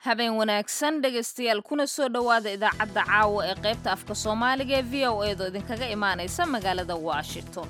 habeen wanaagsan dhegaystayaal kuna soo dhowaada idaacadda caawa ee qaybta afka soomaaliga ee v o eedoo idinkaga imaanaysa magaalada washington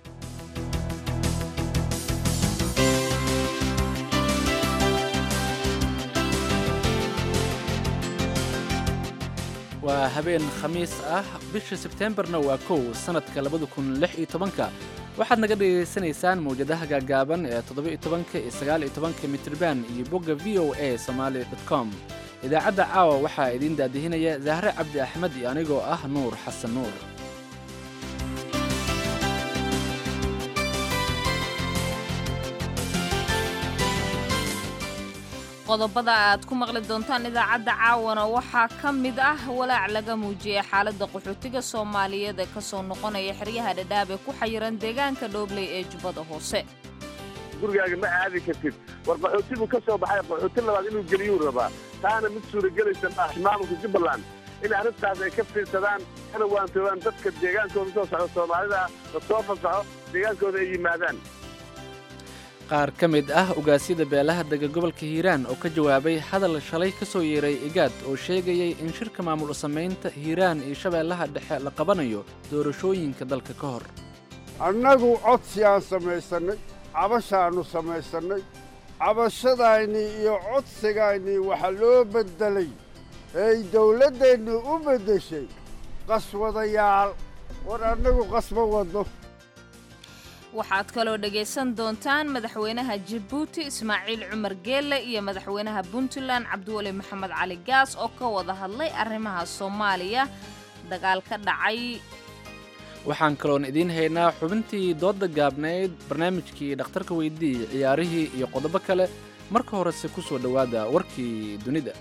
waa habeen khamiis ah bisha sebteembarna waa kow sannadka labada kun lix iyo tobanka waxaad naga dhegaysanaysaan mawjadaha gaagaaban ee toddoba-iyo tobanka iyo sagaal-iyo tobanka mitriban iyo bogga v o a somaali dot com idaacadda caawa waxaa idiin daadihinaya zahre cabdi axmed iyo anigoo ah nuur xasan nuur qodobada aad ku maqli doontaan idaacadda caawana waxaa ka mid ah walaac laga muujiyey xaaladda qaxootiga soomaaliyeed ee ka soo noqonaya xeryaha dhadhaab ee ku xayiran deegaanka dhoobley ee jubbada hoose gurigaaga ma aadi kartid war qaxootibu ka soo baxay qaxooti labaad inuu geliyuu rabaa taana mid suuragelaysa maaha maamulka jubbaland in arrintaas ay ka fiirsadaan kana waantoobaan dadka deegaankooda soo socda soomaalida la soo fasaxo deegaankooda ay yimaadaan qaar ka mid ah ugaasyada beelaha dega gobolka hiiraan oo ka jawaabay hadal shalay ka soo yeeray igaad oo sheegayay in shirka maamul samaynta hiiraan iyo shabeellaha dhexe la qabanayo doorashooyinka dalka ka hor annagu codsi aan samaysannay cabashaannu samaysannay cabashadaynii iyo codsigaynii waxaa loo beddelay eey dawladdeennu u beddeshay qaswadayaal war annagu qasma wadno waxaad kaloo dhegaysan doontaan madaxweynaha jabuuti ismaaciil cumar geelle iyo madaxweynaha puntland cabdiweli maxamed cali gaas oo ka wada hadlay arrimaha soomaaliya dagaal ka dhacay waxaan kaloon idiin haynaa xubintii doodda gaabnayd barnaamijkii dhakhtarka weydii ciyaarihii iyo qodobo kale marka horese ku soo dhowaada warkii dunida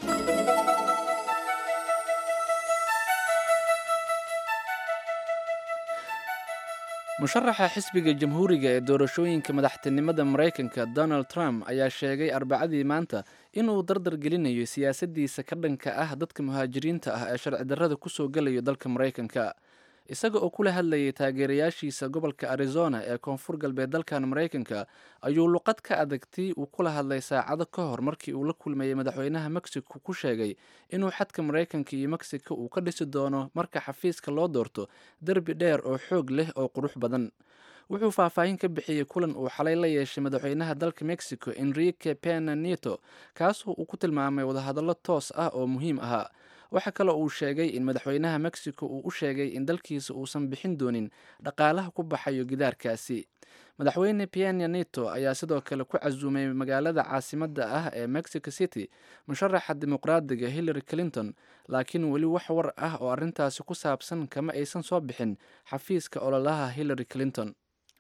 musharaxa xisbiga jamhuuriga ee doorashooyinka madaxtinimada maraykanka donald trump ayaa sheegay arbacadii maanta inuu dardar gelinayo siyaasaddiisa ka dhanka ah dadka muhaajiriinta ah ee sharci darrada ku soo gelayo dalka maraykanka isaga oo kula hadlayay taageerayaashiisa gobolka arizona ee koonfur galbeed dalkan maraykanka ayuu luqad ka adagtay uu kula hadlay saacado ka hor markii uu la kulmayay madaxweynaha mexico ku sheegay inuu xadka maraykanka iyo mexico uu ka dhisi doono marka xafiiska loo doorto derbi dheer oo xoog leh oo qurux badan wuxuu faahfaahin ka bixiyey kulan uu xalay la yeeshay madaxweynaha dalka mexico enrique pena nieto kaasoo uu ku tilmaamay wadahadallo toos ah oo muhiim ahaa waxaa kaloo uu sheegay in madaxweynaha mexico uu u sheegay in dalkiisa uusan bixin doonin dhaqaalaha ku baxayo gidaarkaasi madaxweyne piena neto ayaa sidoo kale ku casuumay magaalada caasimadda ah ee mexico city musharaxa dimuqraadiga hillary clinton laakiin weli wax war ah oo arrintaasi ku saabsan kama aysan soo bixin xafiiska ololaha hillary clinton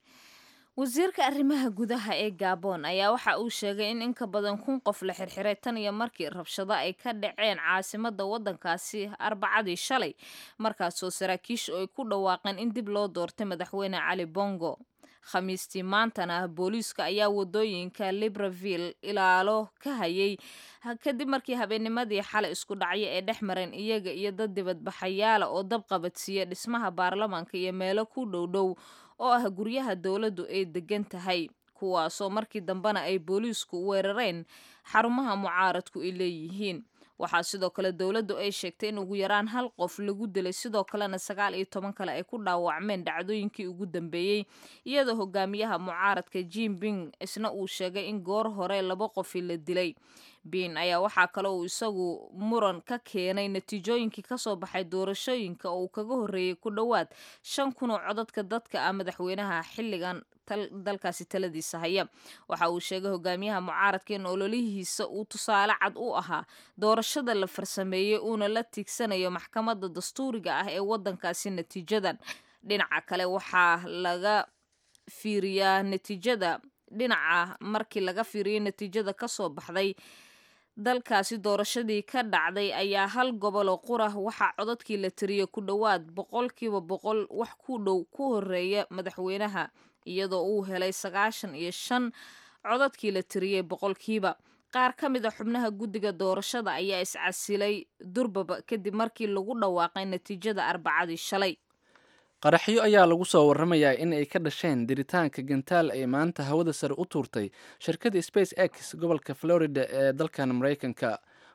wasiirka arrimaha gudaha ee gabon ayaa waxa uu sheegay in inka badan kun qof la xirxiray tan iyo markii rabshado ay ka dhaceen caasimadda waddankaasi arbacadii shalay markaasoo saraakiishu ay ku dhawaaqeen in dib loo doortay madaxweyne cali bongo khamiistii maantana booliiska ayaa wadooyinka libreville ilaalo ka hayay kadib markii habeennimadii xalay isku dhacyo ee dhex mareen iyaga iyo dad dibadbaxayaala oo dab qabadsiiya dhismaha baarlamaanka iyo meelo ku dhowdhow oo ah guryaha dowladdu ay degan tahay kuwaasoo markii dambena ay booliisku weerareen xarumaha mucaaradku ay leeyihiin waxaa sidoo kale dowladdu ay sheegtay in ugu yaraan hal qof lagu dilay sidoo kalena sagaal iyo toban kale ay ku dhaawacmeen dhacdooyinkii ugu dambeeyey iyadoo hogaamiyaha mucaaradka jim bing isna uu sheegay in goor hore laba qofi la dilay bin ayaa waxaa kale uu isagu muran ka keenay natiijooyinkii kasoo baxay doorashooyinka oo uu kaga horreeyey ku dhowaad shan kun oo codadka dadka ah madaxweynaha xilligan dalkaasi taladiisa haya waxa uu sheegay hogaamiyaha mucaaradka in ololihiisa uu tusaale cad u ahaa doorashada la farsameeyey uuna la tiigsanayo maxkamadda dastuuriga ah ee waddankaasi natiijadan dhinaca kale waxaa laga fiiriyaa natiijada dhinaca markii laga fiiriyo natiijada kasoo baxday dalkaasi doorashadii ka dhacday ayaa hal goboloo qura waxaa codadkii la tiriyey ku dhowaad boqolkiiba boqol wax ku dhow ku horeeya madaxweynaha iyadoo uu helay sagaashan iyo shan codadkii la tiriyey boqolkiiba qaar ka mid a xubnaha guddiga doorashada ayaa iscasilay durbaba kadib markii lagu dhawaaqay natiijada arbacadii shalay qaraxyo ayaa lagu soo warramayaa in ay ka dhasheen diritaanka gantaal ay maanta hawada sare u tuurtay shirkadda space x gobolka florida ee dalkan maraykanka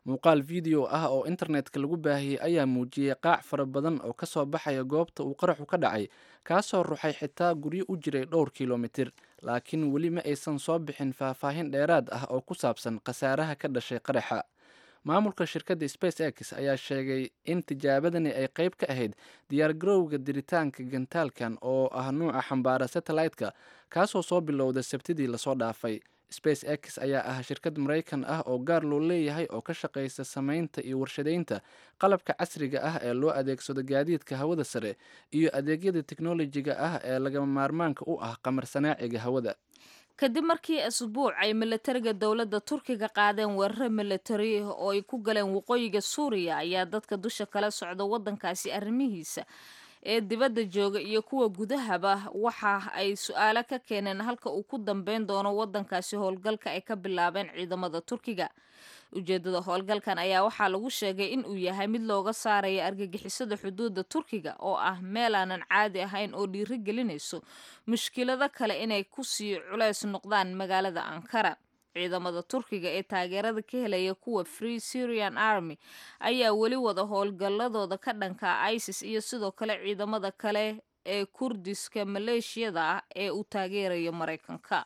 muuqaal video ah oo internetka lagu baahiyey ayaa muujiyey qaac fara badan oo ka soo baxaya goobta uu qaraxu ka dhacay kaasoo ruxay xitaa guryo u jiray dhowr kilomitir laakiin weli ma aysan soo bixin faahfaahin dheeraad ah oo ku saabsan khasaaraha ka dhashay qaraxa maamulka shirkadda space x ayaa sheegay in tijaabadani ay qayb ka ahayd diyaargarowga diritaanka gantaalkan oo ah nuuca xambaara satellite-ka kaasoo soo bilowda sabtidii lasoo dhaafay space x ayaa ah shirkad maraykan ah oo gaar loo leeyahay oo ka shaqaysa samaynta iyo warshadaynta qalabka casriga ah ee loo adeegsado gaadiidka hawada sare iyo adeegyada teknolojiga ah ee lagama maarmaanka u ah qamar sanaaciga hawada kadib markii asbuuc ay milatariga dowladda turkiga qaadeen weeraro milatari oo ay ku galeen waqooyiga suuriya ayaa dadka dusha kala socda waddankaasi arrimihiisa ee dibadda jooga iyo kuwa gudahaba waxa ay su-aalo ka keeneen halka uu ku dambeyn doono waddankaasi howlgalka ay ka bilaabeen ciidamada turkiga ujeedada howlgalkan ayaa waxaa lagu sheegay in uu yahay mid looga saaraya argagixisada xuduudda turkiga oo ah meel aanan caadi ahayn oo dhiiri gelinayso mushkilado kale inay kusii culeys noqdaan magaalada ankara ciidamada turkiga ee taageerada ka helaya kuwa free syrian army ayaa weli wada howlgalladooda ka dhanka isis iyo sidoo kale ciidamada kale ee kurdiska maleeshiyada ah ee uu taageerayo maraykanka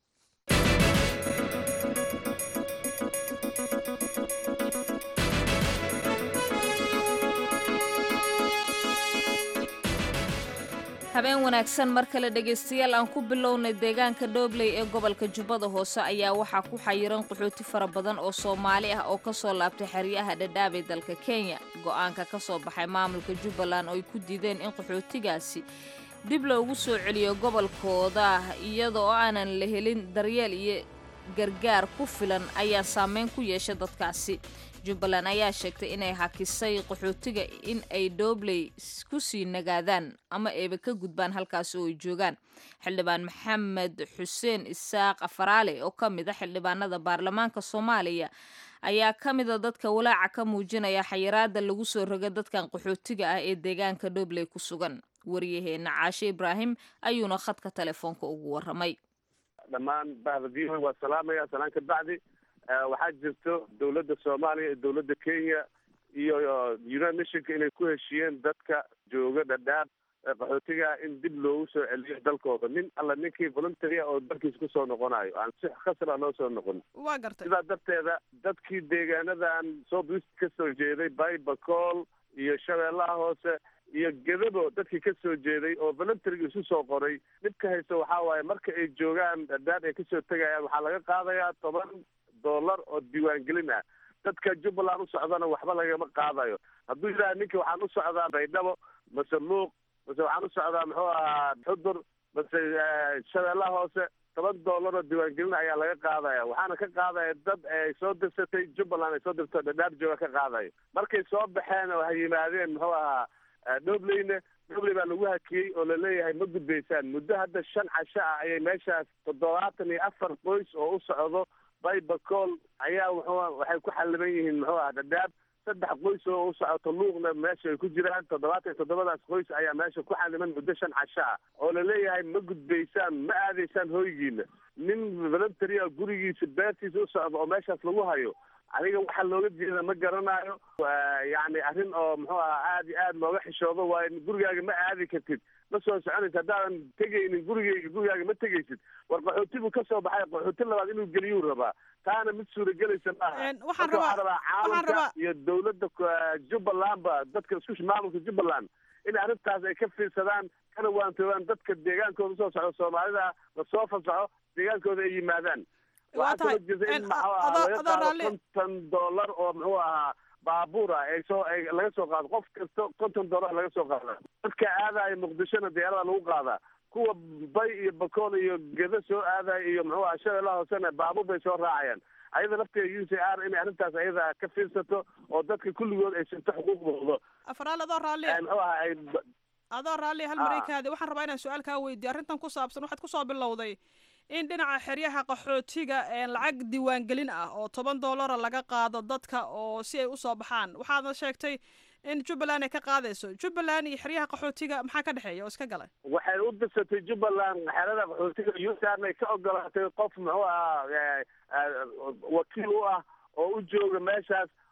habeen wanaagsan mar kale dhegaystayaal aan ku bilownay deegaanka dhobley ee gobolka jubbada hoose ayaa waxaa ku xayiran qaxooti fara badan oo soomaali ah oo kasoo laabtay xeryaha dhadhaab ee dalka kenya go-aanka ka soo baxay maamulka jubbaland oo ay ku diideen in qaxootigaasi dib loogu soo celiyo gobolkooda iyadoo aanan la helin daryeel iyo gargaar ku filan ayaa saameyn ku yeesha dadkaasi jubbaland ayaa sheegtay inay hakisay qaxootiga in ay doobley ku sii nagaadaan ama ayba ka gudbaan halkaasi oo ay joogaan xildhibaan maxamed xuseen isaaq afaraale oo ka mid a xildhibaanada baarlamaanka soomaaliya ayaa ka mida dadka walaaca ka muujinaya xayiraada lagu soo roga dadkan qaxootiga ah ee deegaanka doobley ku sugan waryaheena caashe ibraahim ayuuna khadka telefoonka ugu waramay dhammaan bahda v o waa salaamaya salaan ka bacdi waxaa jirto dowladda soomaaliya iyo dowladda kenya iyo united nationka inay ku heshiiyeen dadka jooga dhadhaab qaxootiga in dib loogu soo celiyo dalkooda nin alla ninkii voluntary oo dalkiisa kusoo noqonayo aan si khasra loo soo noqon waa gartay sidaa darteeda dadkii deegaanadan soo bist ka soo jeeday baybacool iyo shabeellaha hoose iyo gedabo dadkii ka soo jeeday oo voluntaryga isu soo qoray dhibka haysta waxaa waaye marka ay joogaan dhadhaab ay kasoo tegayaan waxaa laga qaadayaa toban dollar oo diiwaangelin ah dadka jubbaland u socdana waxba lagama qaadayo hadduu yidhaha ninka waxaan u socdaa baydhabo mase luuq mase waxaan u socdaa muxuu ahaa xudur mase shabeellaha hoose toban dollar oo diiwaangelin ayaa laga qaadaya waxaana ka qaadaya dad ay soo dirsatay jubbaland ay soo dirto dhadhaab jooga ka qaadayo markay soo baxeen oo hay yimaadeen muxuu ahaa dhobleyna dhobley baa lagu hakiyey oo laleeyahay ma gudbaysaan muddo hadda shan casho ah ayay meeshaas toddobaatan iyo afar qoys oo u socdo baybacool ayaa wuxuu waxay ku xaliban yihiin muxuu aha dhadhaab saddex qoys oo u socoto luuqna meesha ay ku jiraan toddobaatan iyo toddobadaas qoys ayaa meesha ku xaliban muddo shan casho ah oo laleeyahay ma gudbaysaan ma aadaysaan hoygiina nin voluntary a gurigiisa beertiisa u socdo oo meeshaas lagu hayo aniga waxaa looga jeeda ma garanayo yacni arrin oo muxuu ahaa aad iyo aad looga xishoodo waayo gurigaaga ma aadi kartid ma soo soconaysa haddaadan tegaynin gurigeyga gurigaaga ma tegaysid war qaxooti buu kasoo baxay qaxooti labaad inuu geliyuu rabaa taana mid suuragelaysa maaha waxaan Marka waxaa rabaa rabaa waxaan caalamka rabaa iyo dowladda ku- jubbalandba dadka isku maamulka jubbaland in arrintaas ay ka fiirsadaan kana waantoobaan dadka deegaankooda usoo socda soomaalida lasoo fasaxo deegaankooda ay yimaadaan waa waxaa tahay kaloo jirta in En, maxuu a- ahaa adoo- laga adoo qaado raalli- konton dollar oo muxuu ahaa baabuur ah ay soo ay laga soo qaado qof kasta konton dollar laga soo qaada dadka aadaya muqdishona diyaarada lagu qaadaa kuwa bay iyo bakool iyo gedo soo aadaya iyo muxuu ahaa shabeellaha hoosena baabuur bay soo raacayaan ayada lafteeda u c r inay arrintaas ayada ka fiirsato oo dadka kulligood ay sinto xuquuqdooda afraal adoo raalli Ee, muxuu ahaa ay adoo raalli hal Ah. mareykaadi waxaan rabaa inaan su-aal kaa weydiiyo arrintan ku saabsan waxaad kusoo bilowday in dhinaca xeryaha qaxootiga ee lacag diiwaangelin ah oo toban dollara laga qaado dadka oo si ay usoo baxaan waxaadna sheegtay in jubbaland ay ka qaadayso jubbaland iyo xeryaha qaxootiga maxaa ka dhexeeya oo iska galay waxay u dirsatay jubbaland xeerada qaxootiga utarna ka ogolaatay qof muxuu ahaa eh, eh, wakiil u ah oo u jooga meeshaas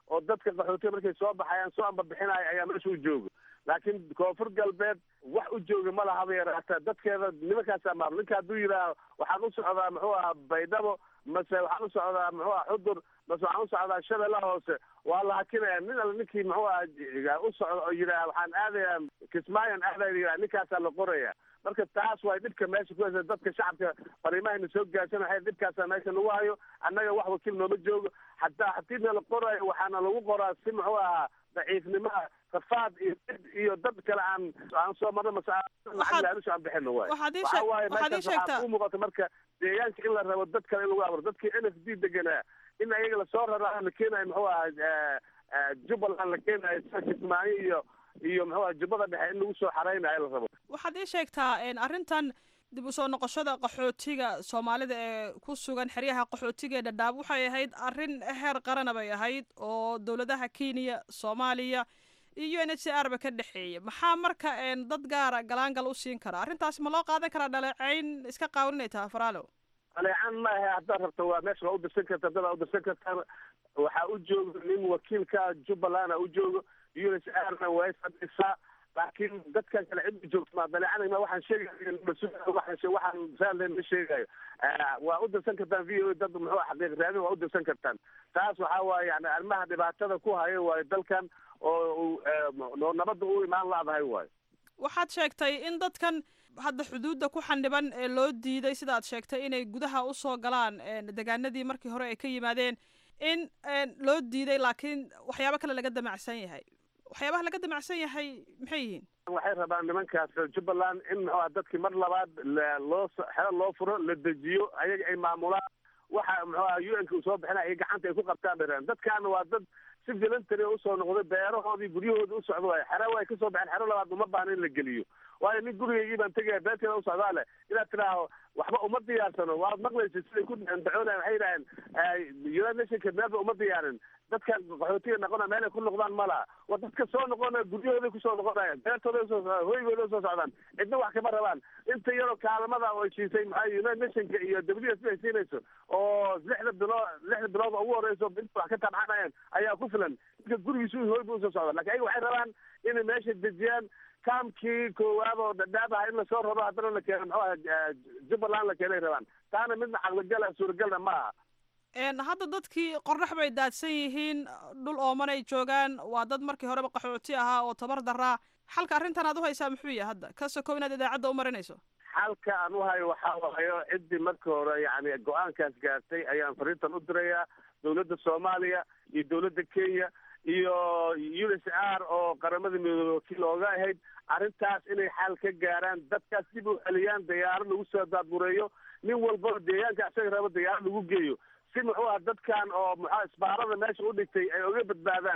oo dadka qaxootiga markay soo baxayaan soo ambabixinaya ayaa meesha u jooga laakiin koonfur galbeed wax u jooga ma lahaba yaraata dadkeeda nimankaasaa maamul ninka hadduu yidhaaho waxaan u socdaa muxuu ahaa baydhabo mase waxaan u socdaa muxuu aha xudur mase waxaan u socdaa shabeellaha hoose waa la hakinaya nin alle ninkii muxuu aha u socda oo yidhaha waxaan aadaya kismaayon aadaya yidhaha ninkaasaa la qoraya marka taas way dhibka meesha ku haysa dadka shacabka fariimahayna soo gaarsan waxay dhibkaasa meesha lagu hayo annaga wax wakiil nooma joogo hataa haddii na la qorayo waxaana lagu qoraa si muxuu ahaa daciifnimaha rafaad iyo dib iyo dad kale aan aan soo marno mase lacag laalush aan bixino waay waxaad ii waxa sheeg- waaye waxaad ii meeshaas sheegtaa waxaa u muuqata marka deegaanka in la rabo dad kale in lagu abuuro dadkii n f d deganaa in ayaga lasoo raraa la keenayo muxuu ahaa jubbaland la keenayo sida kismaayo iyo iyo muxuu aha jubbada dhexe in lagu soo xareynayo la rabo waxaad ii sheegtaa een, arrintan dib u soo noqoshada qaxootiga soomaalida ee ku sugan xeryaha qaxootiga ee dhadhaab waxay ahayd arrin heer qarana bay ahayd oo dowladaha kenya soomaaliya iyo n h c r ba ka dhexeeya maxaa marka een, dad gaara galaangal u siin kara arrintaasi ma loo qaadan karaa dhaleecayn iska qaawan inay tahay faraalo aleecaan ma ahe haddaad rabto waa meesha waa u dirsan karta dad aa u dirsan kartaan waxaa u jooga nin wakiilka jubbalanda u joogo u s r na way fadhisaa laakiin dadkan kale cid u joogto ma daleecanayma waxaan sheegay waxaan she- waxaan saarlen ma sheegayo waa u dirsan kartaan v o a dad muxuu ah xaqiiq raadin waa u dirsan kartaan taas waxaa waaye yani arrimaha dhibaatada ku haya waayo dalkan oo uu oo nabadda u imaan laadahay waayo waxaad sheegtay in dadkan hadda xuduudda ku xandhiban ee loo diiday sidaad sheegtay inay gudaha usoo galaan een, deegaanadii markii hore ay ka yimaadeen in een, loo diiday laakiin waxyaabo kale laga damacsan yahay waxyaabaha laga damacsan yahay maxay yihiin waxay rabaan nimankaas jubbaland in muxuu ah dadkii mar labaad la- loo so- xero loo furo la dejiyo ayaga ay maamulaan waxa muxuu ah u n ka uu soo bixinaya ay gacanta ay ku qabtaan bay rabaan dadkaana waa dad si voluntary u soo noqday beerahoodii guryahoodii u socda waay xero way kasoo baxeen xero labaad uma baana in la geliyo waayo nin gurigaygii baan tegaya beerteeda u socdaa leh inaad tidhaaho waxba uma diyaarsano waad maqlaysa siday ku dacoonaya waxay yidhaheen united nationka meelba uma diyaarin dadkan qaxootiga noqona meel ay ku noqdaan ma laha waa dadka soo noqonaya guryahooday kusoo noqonayaan beertooday usoo socdaan hoygooday usoo socdaan cidna wax kama rabaan inta yaroo kaalmada oo heshiisay maxaa united nationka iyo w s ay siinayso oo lixda bilood lixda bilood oo ugu horeyso inta wax ka tabxanayaan ayaa ku filan ninka gurigiisu hoy bu usoo socda lakin ayaga waxay rabaan inay meesha dejiyaan kaamkii koowaad oo dhadhaab ah in lasoo raro haddana la keeno muxuu aha jubbaland la keenay rabaan taana midna caqligala suuragalna ma aha een, hadda dadkii qorrax bay daadsan yihiin dhul oomanay joogaan waa dad markii horeba qaxooti ahaa oo tabar daraa xalka arrintan aad u haysaa muxuu yahay hadda ka sokow inaad idaacadda u marinayso xalka aan u hayo waxaa waayo ciddii marka hore yani go-aankaas gaartay ayaan fariintan u dirayaa dowladda soomaaliya iyo dowladda kenya iyo u s r oo qaramada midoobey wakiil ooga ahayd arrintaas inay xal ka gaaraan dadkaas dib u celiyaan dayaaro lagu soo daabureeyo nin walba deegaanka isaga rabo dayaaro lagu geeyo si muxuu ah dadkan oo muxua isbaarada meesha u dhigtay ay oga badbaadaan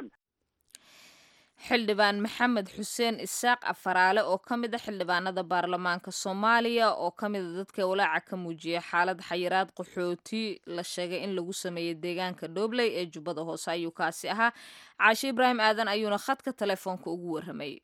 xildhibaan maxamed xuseen isaaq afaraale oo ka mid a xildhibaanada baarlamaanka soomaaliya oo ka mid a dadka walaaca ka muujiyay xaalad xayiraad qaxooti la sheegay in lagu sameeyey deegaanka dhobley ee jubbada hoose ayuu kaasi ahaa caashe ibraahim aadan ayuuna khadka telefoonka ugu warramayay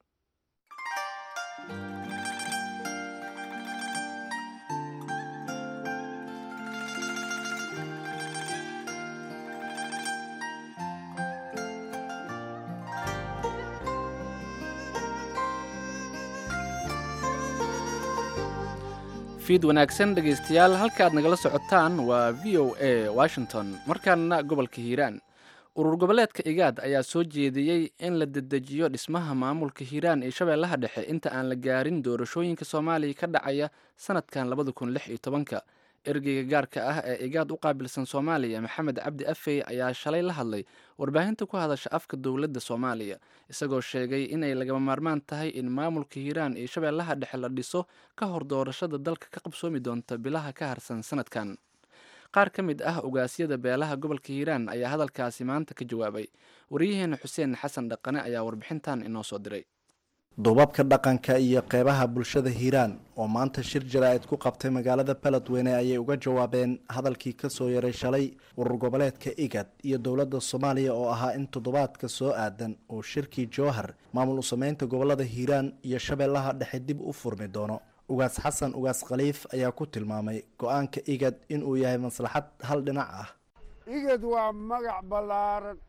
fiid wanaagsan dhegaystayaal halka aad nagala socotaan waa v o a washington markaana gobolka hiiraan urur goboleedka igaad ayaa soo jeediyey in la dedejiyo dhismaha maamulka hiiraan ee shabeellaha dhexe inta aan la gaarin doorashooyinka soomaaliya ka dhacaya sanadkan labada kun lix iyo tobanka ergeyga gaarka ah ee igaad u qaabilsan soomaaliya maxamed cabdi afey ayaa shalay la hadlay warbaahinta ku hadasha afka dowladda soomaaliya isagoo sheegay inay lagama maarmaan tahay in maamulka hiiraan iyo shabeellaha dhexe la dhiso ka hor doorashada dalka ka qabsoomi doonta bilaha ka harsan sanadkan qaar ka mid ah ogaasyada beelaha gobolka hiiraan ayaa hadalkaasi maanta ka jawaabay waryaheena xuseen xasan dhaqane ayaa warbixintan inoo soo diray duubabka dhaqanka iyo qeybaha bulshada hiiraan oo maanta shir jaraa'id ku qabtay magaalada beledweyne ayay uga jawaabeen hadalkii kasoo yaray shalay urur goboleedka igad iyo dowladda soomaaliya oo ahaa in toddobaadka soo aadan uu shirkii jowhar maamul u sameynta gobolada hiiraan iyo shabeellaha dhexe dib u furmi doono ugaas xasan ugaas khaliif ayaa ku tilmaamay go-aanka igad inuu yahay maslaxad hal dhinac ah igad waa magac ballaaran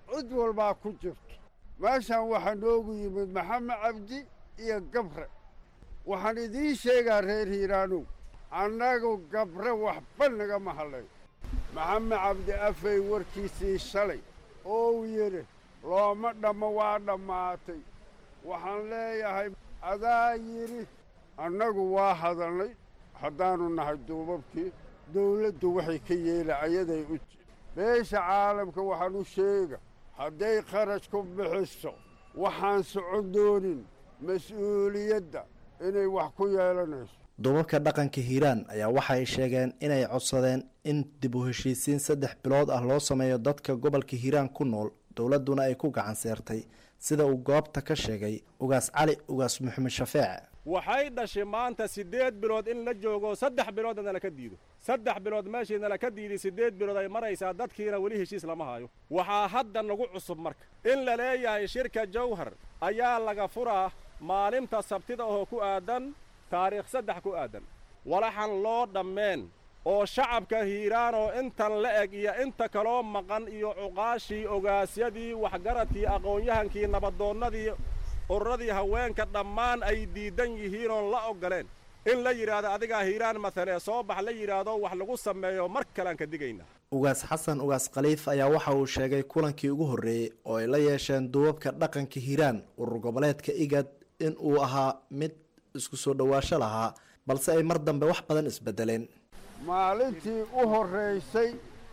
cid walbaa ku jirto meeshan waxaa noogu yimid maxamed cabdi iyo gabre waxaan idiin sheegaa reer hiiraanow annagu gabre waxba nagama hadlayn maxamed cabdi afay warkiisii shalay oo uu yidhi looma dhammo waa dhammaatay waxaan leeyahay adaa yidhi annagu waa hadalnay haddaannu nahay duubabkii dawladdu waxay ka yeela ayaday u beesha caalamka waxaan u sheega hadday kharash ku bixiso waxaan socon doonin mas-uuliyadda inay wax ku yeelanayso duubabka dhaqanka hiiraan ayaa waxay sheegeen inay codsadeen in dib u heshiisiin saddex bilood ah loo sameeyo dadka gobolka hiiraan ku nool dowladduna ay ku gacan seertay sida uu goobta ka sheegay ugaas cali ugaas maxamed shafeec waxay dhashay maanta siddeed bilood in la joogo saddex biloodna nala ka diido saddex bilood meeshii nala ka diiday siddeed bilood ay maraysaa dadkiina weli heshiis lama hayo waxaa hadda nagu cusub marka in la leeyahay shirka jawhar ayaa laga furaa maalinta sabtida oo ku aadan taariikh saddex ku aadan walaxan loo dhammeen oo shacabka hiiraan oo intan la eg iyo inta kaloo maqan iyo cuqaashii ogaasyadii waxgaradkii aqoon-yahankii nabadoonnadii ururadii haweenka dhammaan ay diidan yihiin oon la oggoleen in la yidhaahdo adigaa hiiraan matalee soo bax la yidhaahdo wax lagu sameeyo mar kalean ka digaynaa ugaas xasan ugaas khaliif ayaa waxa uu sheegay kulankii ugu horreeyey oo ay la yeesheen duubabka dhaqanka hiiraan urur goboleedka igad in uu ahaa mid isku soo dhowaasho lahaa balse ay mar dambe wax badan isbeddeleen maalintii u horraysay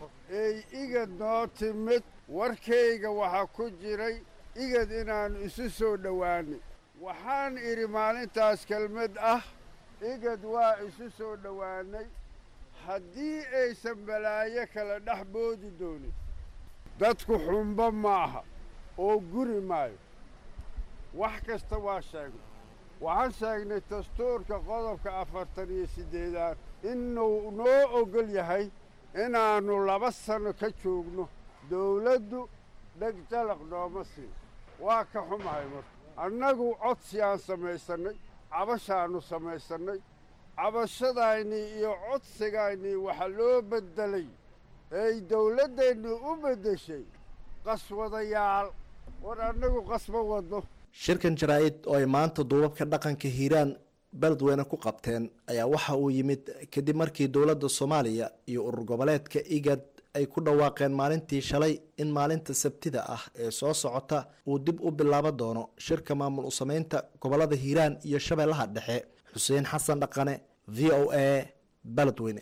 ey igad noo timid warkayga waxaa ku jiray igad inaannu isu soo dhowaannay waxaan idhi maalintaas kelmad ah igad waa isu soo dhowaannay haddii aysan balaayo kala dhex boodi doonin dadku xumbo maaha oo guri maayo wax kasta waa sheegnay waxaan sheegnay dastuurka qodobka afartan iyo siddeedaad inuu noo oggol yahay inaannu laba sanno ka joogno dawladdu dheg jalaq nooma siin waa ka xumahay marka annagu codsi aan samaysannay cabashaannu samaysannay cabashadaynii iyo codsigaynii waxaa loo beddelay eey dawladdeennu u beddeshay qaswadayaal war annagu qasma wadno shirkan jaraa-id oo ay maanta duubabka dhaqanka hiiraan beledweyne ku qabteen ayaa waxa uu yimid kadib markii dowladda soomaaliya iyo urur goboleedka igad ay ku dhawaaqeen maalintii shalay in maalinta sabtida ah ee soo socota uu dib u bilaaban doono shirka maamul u sameynta gobolada hiiraan iyo shabeellaha dhexe xuseen xasan dhaqane v o a beledweyne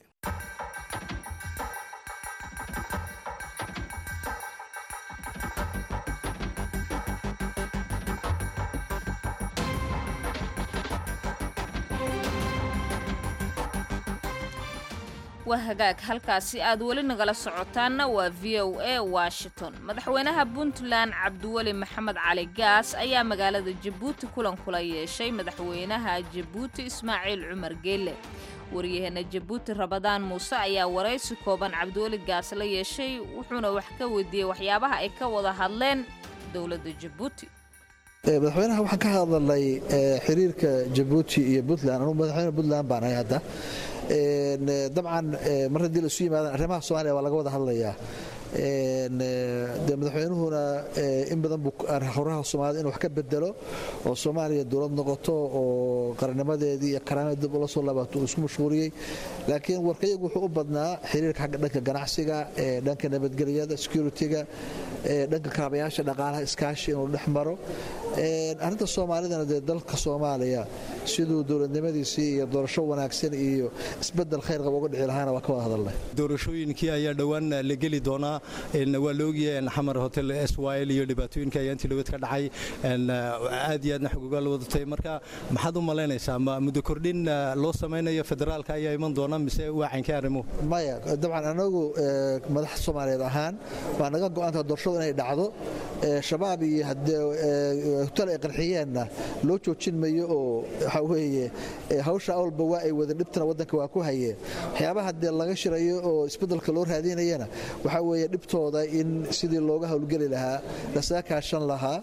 waa hagaag halkaasi aad weli nagala socotaanna waa v o a washington madaxweynaha puntland cabdiweli maxamed cali gaas ayaa magaalada jabuuti kulan kula yeeshay madaxweynaha jabuuti ismaaciil cumar geelle waryaheena jabuuti rabadaan muuse ayaa waraysi kooban cabdiweli gaas la yeeshay wuxuuna wax ka weydiiyey waxyaabaha ay ka wada hadleen dowladda jabuuti madaxweynaha waxaan ka hadalnay xiriirka jabuuti iyo puntland anugu madaxweyne puntland baan ahay hadda dabcan mar haddii laisu yimaadaan arrimaha soomaaliya waa laga wada hadlayaa de madaxweynuhuna in badan buu horaha soomaalida inuu wax ka bedelo oo soomaaliya dowlad noqoto oo qarannimadeedii iyo karaamadeed dib ula soo laabato uu isku mashhuuriyey laakiin warkayagu wuxuu u badnaa xiriirka xagga dhanka ganacsiga dhanka nabadgelyada security-ga dhanka kaabayaasha dhaqaalaha iskaashi inuu dhex maro arrinta soomaalidana dee dalka soomaaliya siduu dowladnimadiisii iyo doorasho wanaagsan iyo isbedel khayr qaba uga dhici lahaana waa ka wada hadalnay doorashooyinkii ayaa dhowaan la geli doonaa waa la ogyahay xamar hotel syl iyo dhibaatooyinka ayaa intii dhawad ka dhacay aad iyo aadna xogogaa la wadatay marka maxaad u malaynaysaa ma muddo kordhin loo samaynayo federaalka ayaa iman doona mise waacankii arrimuhu maya dabcan anagu madax soomaaliyeed ahaan waa naga go-aantaa doorashadu inay dhacdo shabaab iyo hotel ay qarxiyeenna loo joojin mayo oo waxaa weeye hawsha awalba waa ay wada dhibtana waddanka waa ku hayeen waxyaabaha dee laga shirayo oo isbeddelka loo raadinayana waxaa weeye dhibtooda in sidii looga howlgeli lahaa lasaga kaashan lahaa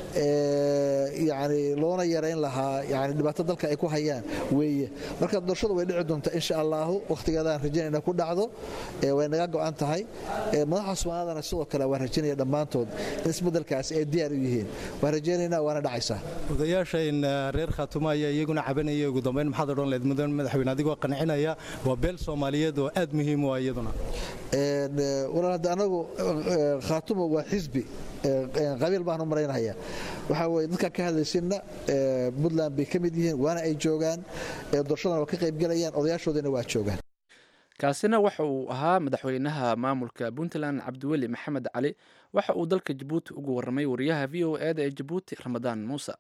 yani loona yarayn lahaa yani dhibaato dalka ay ku hayaan weeye marka doorashadu way dhici doontaa insha allaahu wakhtigeedaan rajaynayna ku dhacdo way naga go'an tahay madaxa soomaalidana sidoo kale waan rajaynaya dhammaantood in isbeddelkaasi ay diyaar u yihiin waan rajaynaynaa waana dhacaysaa odayaashayn reer khaatumo ayaa iyaguna cabanaya ugu dambayn maxaad odhan lahayd mudan madaxweyne adigoo qancinaya waa beel soomaaliyeed oo aad muhiim u ah iyaduna walaal hadda anagu khaatumo waa xisbi qabiil baan u maraynaya waxaa weye dadkaan ka hadlaysinna puntland bay ka mid yihiin waana ay joogaan doorashadana waa ka qaybgelayaan odayaashoodina waa joogaan kaasina waxa uu ahaa madaxweynaha maamulka puntland cabdiweli maxamed cali waxa uu dalka jabuuti ugu warramay wariyaha v o e da ee jabuuti ramadaan muuse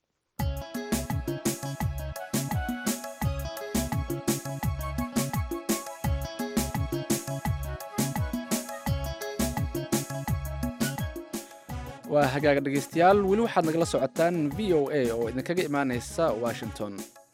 waa hagaaga dhegaystayaal weli waxaad nagala socotaan v o a oo idinkaga imaanaysa washington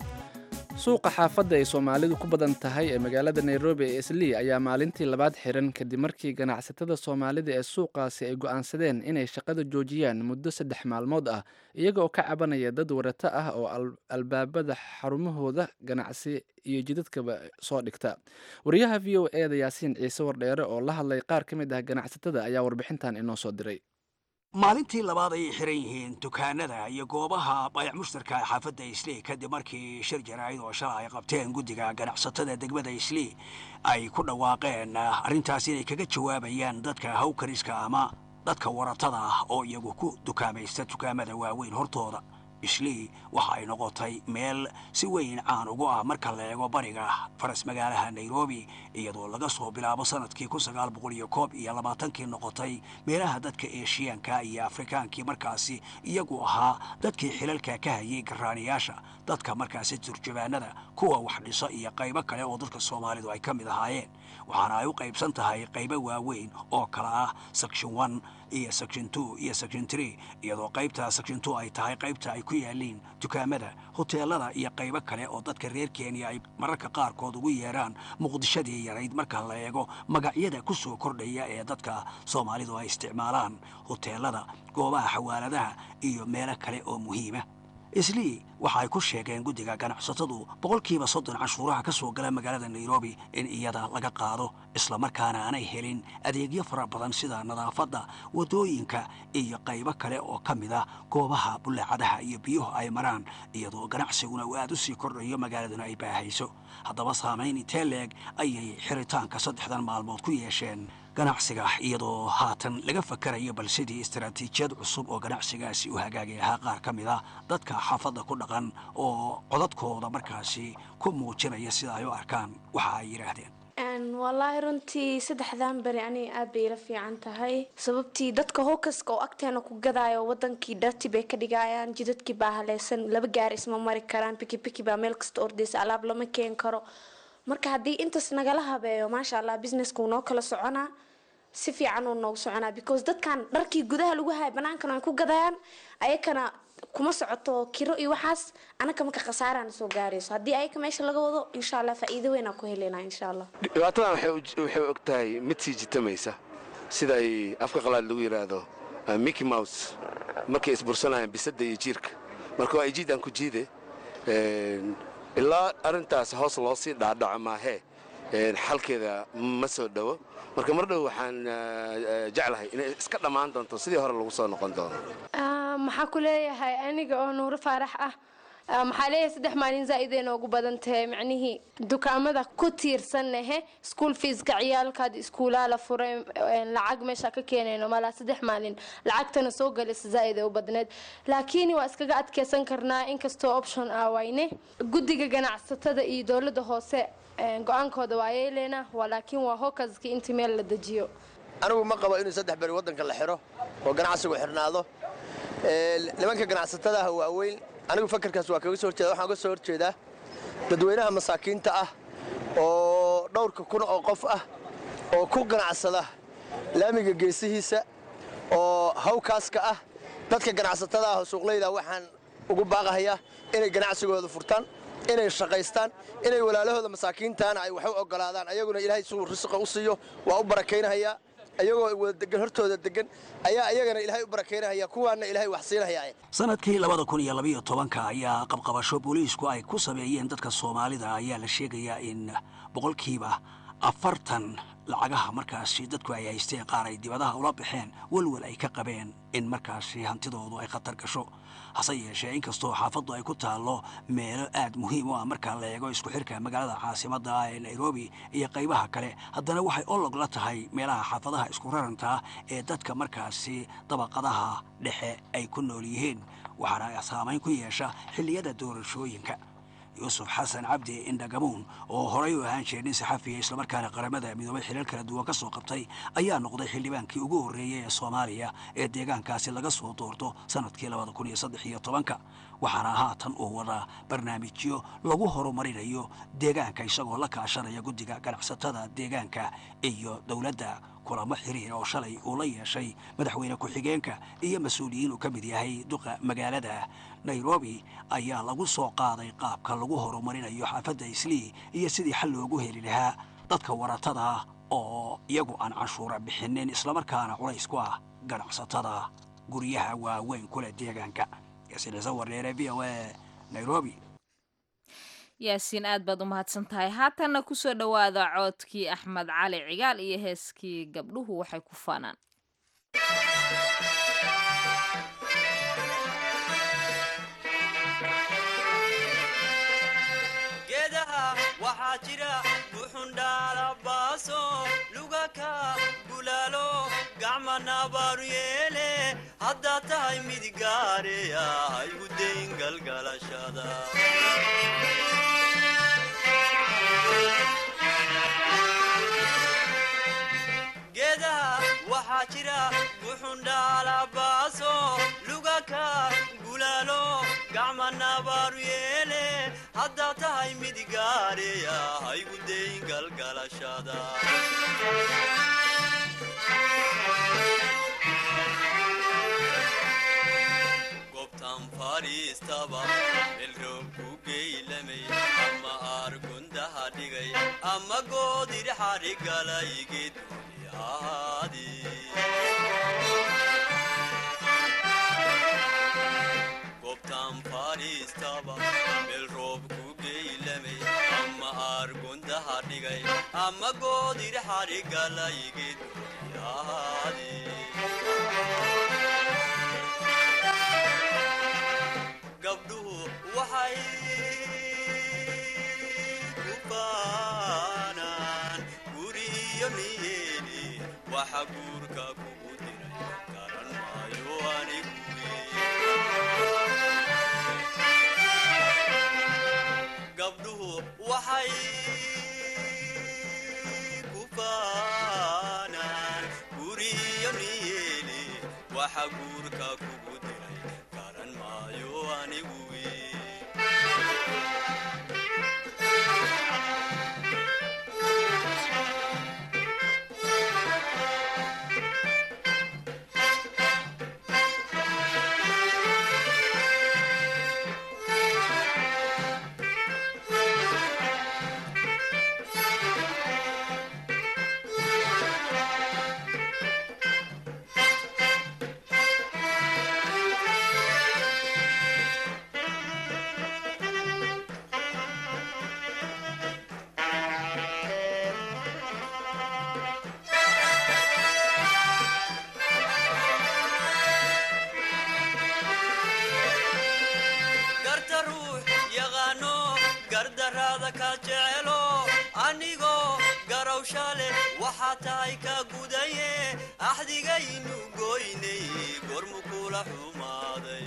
suuqa xaafadda ay soomaalidu ku badan tahay ee magaalada nairobi ee islii ayaa maalintii labaad xiran kadib markii ganacsatada soomaalida ee suuqaasi ay go'aansadeen inay shaqada joojiyaan muddo saddex maalmood ah iyaga oo ka cabanaya dad warato ah oo albaabada xarumahooda ganacsi iyo jidadkaba soo dhigta wariyaha v o e da yaasiin ciise wardheere oo la hadlay qaar ka mid ah ganacsatada ayaa warbixintan inoo soo diray maalintii labaad ayay xiran yihiin dukaanada iyo goobaha bayac mushtarka xaafadda islii kadib markii shir jaraa'id oo shala ay qabteen guddiga ganacsatada degmada islii ay ku dhawaaqeen arrintaas inay kaga jawaabayaan dadka hawkariska ama dadka waratada ah oo iyagu ku dukaamaysta dukaamada waaweyn hortooda islii waxa ay noqotay meel si weyn caan ugu ah marka la eego bariga faras magaalaha nairobi iyadoo laga soo bilaabo sanadkii kun sagaal boqol iyo koob iyo labaatankii noqotay meelaha dadka eeshiyaanka iyo afrikaankii markaasi iyagu ahaa dadkii xilalka ka hayay garaaniyaasha dadka markaasi turjubaanada kuwa wax dhiso iyo qaybo kale oo dadka soomaalidu ay ka mid ahaayeen waxaana ay u qaybsan tahay qaybo waaweyn oo kala ah section one iyo section two iyo section three iyadoo qaybta section two ay tahay qaybta ay ku yaaliin dukaamada hoteelada iyo qaybo kale oo dadka reer kenya ay mararka qaarkood ugu yeeraan muqdishadii yarayd marka la eego magacyada ku soo kordhaya ee dadka soomaalidu ay isticmaalaan hoteelada goobaha xawaaladaha iyo meelo kale oo muhiima islii waxa ay ku sheegeen guddiga ganacsatadu boqolkiiba soddon canshuuraha ka soo gala magaalada nairobi in iyada laga qaado islamarkaana aanay helin adeegyo fara badan sida nadaafadda waddooyinka iyo qaybo kale oo ka mid ah goobaha bullaacadaha iyo biyuhu ay maraan iyadoo ganacsiguna uu aad u sii kordhayo magaaladuna ay baahayso haddaba saamayn intee leeg ayay xiritaanka saddexdan maalmood ku yeesheen ganacsiga iyadoo haatan laga fakarayo bal sidii istaraatiijiyad cusub oo ganacsigaasi u hagaagi lahaa qaar ka mid ah dadka xaafadda ku dhaqan oo codadkooda markaasi ku muujinaya sida ay u arkaan waxa ay yidhaahdeen wallaahi runtii saddexdan beri aniga aad bay ila fiican tahay sababtii dadka howkaska oo agteena ku gadaayo wadankii dharti bay ka dhigayaan jidadkii baa haleysan laba gaari isma mari karaan bikibiki baa meel kasta ordaysa alaab lama keen karo marka haddii intaas nagala habeeyo maasha allah businesska uu noo kala soconaa si fiican uu noogu soconaa because dadkan dharkii gudaha lagu haya banaankan ay ku gadayaan ayakana kuma socoto kiro iyo waxaas anaka marka khasaarana soo gaarayso haddii ayaka meesha laga wado insha allah faa'iido weynaa ku helaynaa insha allah dhibaatadan waxay og tahay mid sii jitamaysa sida ay afka qalaad lagu yidhaahdo mickey mouse markay isbursanayaan bisadda iyo jiirka marka waa ijiid aan ku jiide ilaa arrintaas hoos loo sii dhaadhaco maahee xalkeeda ma soo dhowo marka mar dhow waxaan jeclahay inay iska dhammaan doonto sidii hore lagu soo noqon doono maxaa ku leeyahay aniga oo nuuro faarax ah maxaa leeyahay saddex maalin zaa'idee noogu badan tahay macnihii dukaamada ku tiirsannahe school feeska ciyaalkaad iskuulaa la furay lacag meesha ka keenayno malaa saddex maalin lacagtana soo galaysa zaa'id ee u badneed laakiin waa iskaga adkeysan karnaa inkastoo option ah wayne guddiga ganacsatada iyo dowladda hoose go-aankooda waa yeeleena laakiin waa hokaskii intii meel la dejiyo anigu ma qabo inuu saddex beri waddanka la xiro oo ganacsigu xirnaado nimanka ganacsatadaha waaweyn anigu fakarkaas waa kaga soo horjeeda waxaan uga soo horjeedaa dadweynaha masaakiinta ah oo dhowrka kun oo qof ah oo ku ganacsada laamiga geesihiisa oo hawkaaska ah dadka ganacsatada ah oo suuqlayda waxaan ugu baaqahayaa inay ganacsigooda furtaan inay shaqaystaan inay walaalahooda masaakiintaana ay wax u ogolaadaan ayaguna ilaahay suu risiqa u siiyo waa u barakaynahayaa ayagoo wada degan hortooda degan ayaa iyagana ilaahay u barakeynahaya kuwaana ilaahay wax siinahaya sanadkii labada kun iyo labayo tobanka ayaa qabqabasho booliisku ay ku sameeyeen dadka soomaalida ayaa la sheegayaa in boqolkiiba afartan lacagaha markaasi dadku ay haysteen qaar ay dibadaha ula baxeen walwal ay ka qabeen in markaasi hantidoodu ay khatar gasho hase yeeshee inkastoo xaafaddu ay ku taallo meelo aad muhiim u ah marka la eego isku xirka magaalada caasimadda ah ee nairobi iyo qaybaha kale haddana waxay olog la tahay meelaha xaafadaha isku rarantaa ee dadka markaasi dabaqadaha dhexe ay ku nool yihiin waxaana saamayn ku yeesha xilliyada doorashooyinka yuusuf xasan cabdi indhagamuun oo horay u ahaan jiray nin saxafiya islamarkaana qaramada midoobay xilal kala duwan ka soo qabtay ayaa noqday xildhibaankii ugu horreeyey ee soomaaliya ee deegaankaasi laga soo doorto sannadkii labada kun iyo saddex iyo tobanka waxaana haatan uu wadaa barnaamijyo lagu horumarinayo deegaanka isagoo la kaashanaya guddiga ganacsatada deegaanka iyo dowladda kulamo xiriir oo shalay uu la yeeshay madaxweyne ku-xigeenka iyo mas-uuliyiin uu ka mid yahay duqa magaalada nairobi ayaa lagu soo qaaday qaabka lagu horumarinayo xaafadda islii iyo sidii xal loogu heli lahaa dadka waratada oo iyagu aan canshuura bixinin islamarkaana culays ku ah ganacsatada guryaha waaweyn kule deegaanka yaasinsawardheere v o a nairobi yaasiin aad baad u mahadsan tahay haatanna kusoo dhowaada coodkii axmed cali cigaal iyo heeskii gabdhuhu waxay ku faanaan geedaha waxaa jira buxundhaalabaaso lugaka bulaalo gacma nabaaru yeele haddaad tahay mid gaareya haygu dayn galgalashada geedaha waxaa jira buxundhaalabaaso lugaka bulaalo gacma nabaaru yeele haddaad tahay mid gaareya haygu dayn galgalashada gobtan fadhiistaba melroob ku geylamay ama aargundaha dhigay ama goodir xadhigalay geedgooni ahaadi gobtan fadhiistaba meel roob ku geylamay ama aargundaha dhigay ama goodir xadhigalay geedgooni ahaadi gabdhuhu waxay ku baanaan guriyo niyeeni waxa guurka kugu diray garan maayo anigu gabdhuhu waxay ku baanaan guriyo niyeeni waxa guurka kugu diray garan maayo anigu garta ruux yaqaano gardaraada ka jecelo anigoo garowsha leh waxaa tahay ka gudaye axdigaynu goynay gormu kula xumaaday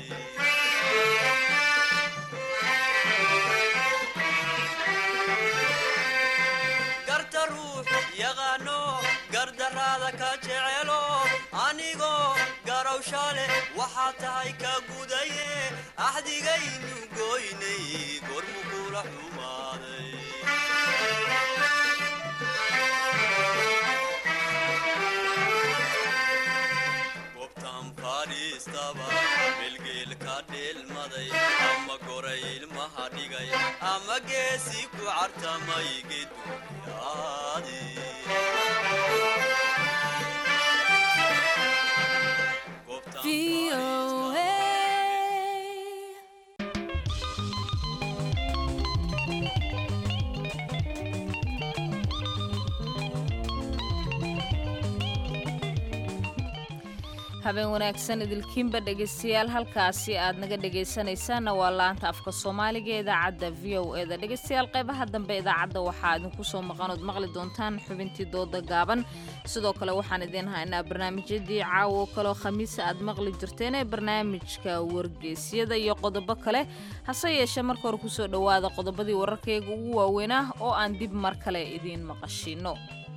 garta ruux yaqaano gardaraada ka jecelo anigoo garowsha leh waxaa tahay ka gudaye axdigaynu goynay gormu kula xumaaday gobtan fadhiistaba melgeel ka dheelmaday ama goray ilmaha dhigay ama geesi ku cartamay geduyaadi habeen wanaagsan idilkiinba dhegaystayaal halkaasi aad naga dhegaysanaysaanna waa laanta afka soomaaliga ee idaacadda v o eda dhegaystayaal qaybaha dambe idaacadda waxaa idinku soo maqanood maqli doontaan xubintii dooda gaaban sidoo kale waxaan idiin haynaa barnaamijyadii caawo kaleo khamiisa aad maqli jirteen ee barnaamijka wargeysyada iyo qodobo kale hase yeeshee marka hore kusoo dhowaada qodobadii wararkayga ugu waaweynah oo aan dib mar kale idiin maqashino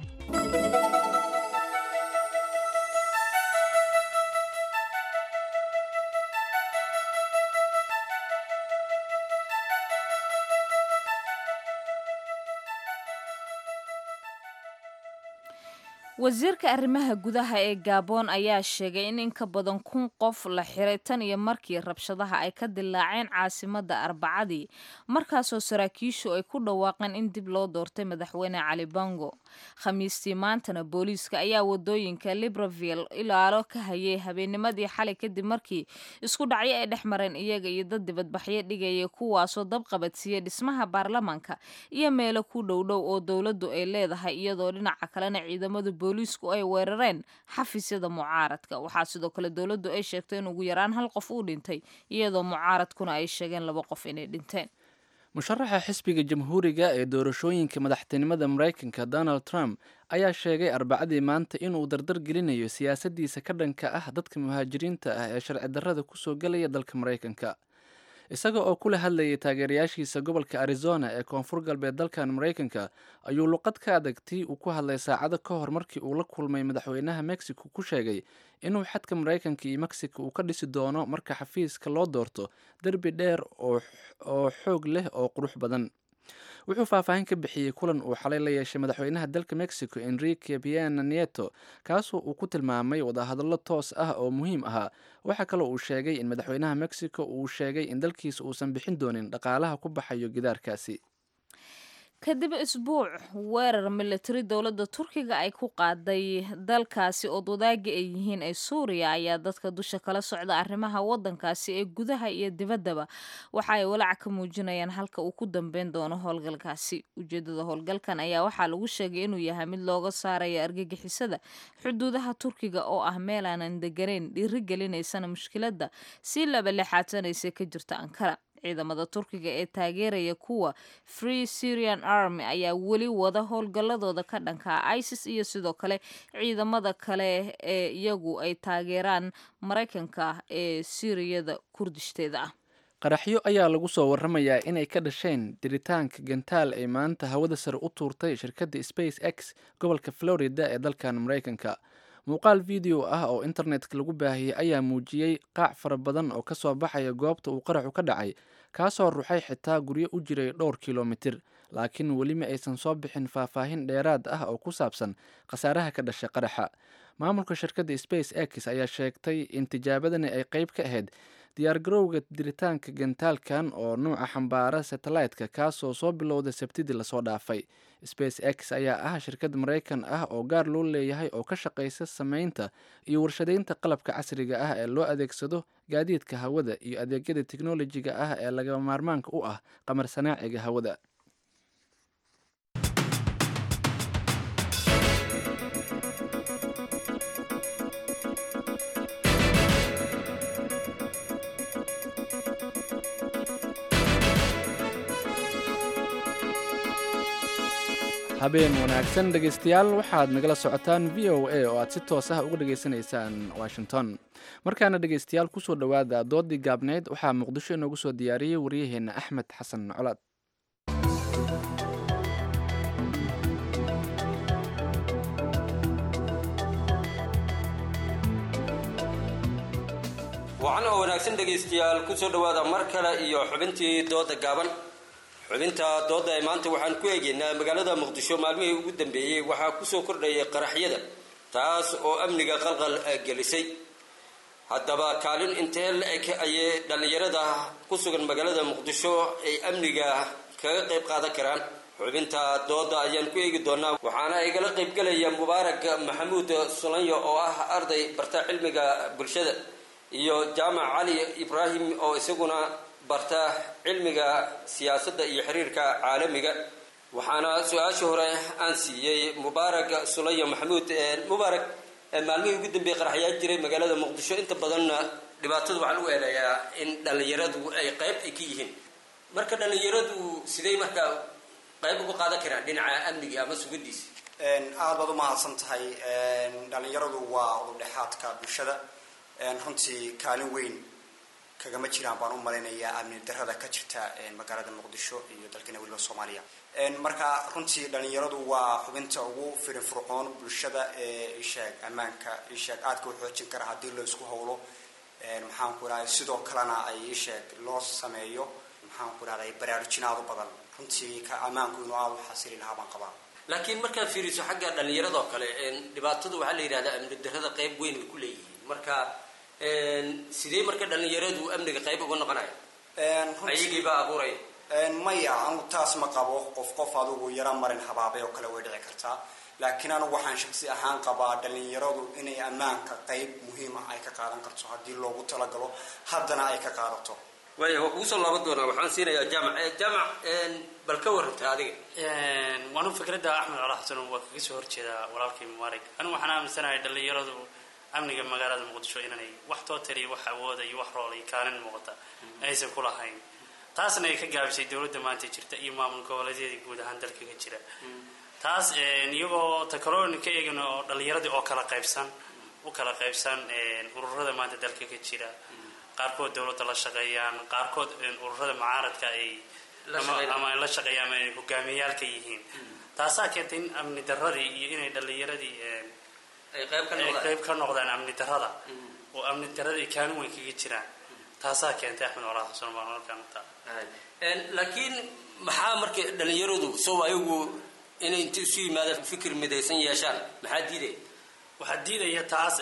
wasiirka arrimaha gudaha ee gabon ayaa sheegay in in ka badan kun qof la xiray tan iyo markii rabshadaha ay ka dilaaceen caasimadda arbacadii markaasoo saraakiishu ay ku dhawaaqeen in dib loo doortay madaxweyne cali bango khamiistii maantana booliiska ayaa wadooyinka libreville ilaalo ka hayay habeennimadii xalay kadib markii isku dhacyo ay dhex mareen iyaga iyo dad dibadbaxyo dhigaya kuwaasoo dabqabadsiiyey dhismaha baarlamaanka iyo meelo ku dhowdhow oo dowladdu ay leedahay iyadoo dhinaca kalena ciidamadu booliisku ay weerareen xafiisyada mucaaradka waxaa sidoo kale dowladdu ay sheegtay in ugu yaraan hal qof uu dhintay iyadoo mucaaradkuna ay sheegeen laba qof inay dhinteen musharaxa xisbiga jamhuuriga ee doorashooyinka madaxtinimada maraykanka donald trump ayaa sheegay arbacadii maanta inuu dardar gelinayo siyaasaddiisa ka dhanka ah dadka muhaajiriinta ah ee sharci darrada kusoo gelaya dalka maraykanka isaga oo kula hadlayay taageerayaashiisa gobolka arizona ee koonfur galbeed dalkan maraykanka ayuu luqad ka adagtii uu ku hadlay saacado ka hor markii uu la kulmay madaxweynaha mexico ku sheegay inuu xadka maraykanka iyo mexico uu ka dhisi doono marka xafiiska loo doorto derbi dheer oo xoog leh oo qurux badan wuxuu faahfaahin ka bixiyey kulan uu xalay la yeeshay madaxweynaha dalka mexico enrique piena nieto kaasoo uu ku tilmaamay wadahadallo toos ah oo muhiim ahaa waxaa kaloo uu sheegay in madaxweynaha mexico uu sheegay in dalkiisa uusan bixin doonin dhaqaalaha ku baxayo gidaarkaasi kadib isbuuc weerar militari dowladda turkiga ay ku qaaday dalkaasi ood wadaagi ay yihiin ee suuriya ayaa dadka dusha kala socda arrimaha waddankaasi ee gudaha iyo dibaddaba waxa ay walaac ka muujinayaan halka uu ku dambeyn doono howlgalkaasi ujeeddada howlgalkan ayaa waxaa lagu sheegay inuu yahay mid looga saarayo argagixisada xuduudaha turkiga oo ah meel aanan deganayn dhiiri gelinaysana mushkiladda si laba lixaatanaysa ka jirta ankara ciidamada turkiga ee taageeraya kuwa free syrian army ayaa weli wada howlgalladooda ka dhankaa isis iyo sidoo kale ciidamada kale ee iyagu ay taageeraan maraykanka ee siiriyada kurdishteeda ah qaraxyo ayaa lagu soo waramayaa inay ka dhasheen diritaanka gantaal ay maanta hawada sare u tuurtay shirkadda space x gobolka florida ee dalkan maraykanka muuqaal video ah oo internetka lagu baahiyey ayaa muujiyey qaac fara badan oo ka soo baxaya goobta uu qaraxu ka dhacay kaasoo ruxay xitaa guryo u jiray dhowr kilomitir laakiin weli ma aysan soo bixin faahfaahin dheeraad ah oo ku saabsan khasaaraha ka dhashay qaraxa maamulka shirkadda space x ayaa sheegtay in tijaabadani ay qayb ka ahayd diyaargarowga diritaanka gantaalkan oo nuuca xambaara satellite-ka kaasoo soo bilowday sabtidii lasoo dhaafay space x ayaa ah shirkad maraykan ah oo gaar loo leeyahay oo ka shaqaysa sameynta iyo warshadeynta qalabka casriga ah ee loo adeegsado gaadiidka hawada iyo adeegyada teknolojiga ah ee lagama maarmaanka u ah qamar sanaaciga hawada habeen wanaagsan dhegaystayaal waxaad nagala socotaan v o a oo aad si toos ah uga dhegaysanaysaan washington markaana dhegaystayaal kusoo dhowaada doodii gaabneyd waxaa muqdisho inoogu soo diyaariyey waryaheenna axmed xasan colaad wacan oo wanaagsan dhegaystayaal kusoo dhowaada mar kale iyo xubintii dooda gaaban xubinta dooda ee maanta waxaan ku eegaynaa magaalada muqdisho maalmihii ugu dambeeyey waxaa kusoo kordhayay qaraxyada taas oo amniga qalqal gelisay haddaba kaalin intee la-eg ayay dhallinyarada ku sugan magaalada muqdisho ay amniga kaga qayb qaadan karaan xubinta dooda ayaan ku eegi doonaa waxaana igala qaybgelaya mubaarak maxamuud sulanyo oo ah arday barta cilmiga bulshada iyo jaamac cali ibraahim oo isaguna barta cilmiga siyaasadda iyo xiriirka caalamiga waxaana su-aasha hore aan siiyey mubaarak sulayo maxamuud mubaarak maalmihii ugu dambeeyey qaraxyaa jiray magaalada muqdisho inta badanna dhibaatada waxaa lagu eedeeyaa in dhallinyaradu ay qayb ay ka yihiin marka dhallinyaradu sidey markaa qayb uga qaadan karaan dhinaca amniga ama sugadiisa aad baad u mahadsan tahay dhallinyaradu waa ududhexaadka bulshada runtii kaalin weyn kagama jiraan baan u malaynayaa amni darada ka jirta magaalada muqdisho iyo dalkana weliba soomaaliya marka runtii dhallinyaradu waa xubinta ugu firin furcoon bulshada ee isheeg ammaanka isheeg aadka u xoojin kara haddii la isku howlo maxaan ku idhahday sidoo kalena ay isheeg loo sameeyo maxaan ku idhahday baraarujin aad u badan runtii ka ammaanku inuu aada u xasili lahaa baan qabaa laakiin markaad fiiriso xagga dhallinyaradoo kale dhibaatadu waxaa la yidhahdaa amni darada qayb weyn way ku leeyihiin marka sidee marka dhallinyaradu amniga qayb uga noqonaya ayagiibaa abuuraya maya anu taas ma qabo qof qof adugu yaro marin habaabay oo kale way dhici kartaa laakiin anigu waxaan shaksi ahaan qabaa dhallinyaradu inay ammaanka qayb muhiima ay ka qaadan karto haddii loogu talagalo haddana ay ka qaadato waaya waa kugu soo laaban doonaa waxaan siinayaa jaamac jaamac bal ka warrantay adiga waanu fikradda axmed cala xasan waa kaga soo horjeedaa walaalkay mubaarig anigu waxaan aaminsanahay dhallinyaradu amniga magaalada muqdisho inanay wax tootaliya wax awooda iyo wax rool iyo kaalin muuqata aysan ku lahayn taasna ay ka gaabisay dowladda maanta jirta iyo maamul goboleedyadii guud ahaan dalka ka jira taas iyagoo takaloonin ka eegin oo dhallinyaradii oo kala qaybsan u kala qaybsan ururada maanta dalka ka jira qaarkood dowladda la shaqeeyaan qaarkood ururada mucaaradka ay ama la shaqeeyaan ama ay hogaamiyaalka yihiin taasaa keentay in amni daradii iyo inay dhallinyaradii ay qayb ka noqdaan amni darada oo amni daradii kaalin weyn kaga jiraan taasaa keentay axmed walaal xasan baan halkaan utaa laakiin maxaa marka dhallinyaradu sow ayagu inay inta isu yimaadaan fikir midaysan yeeshaan maxaa diidaya waxaa diidaya taas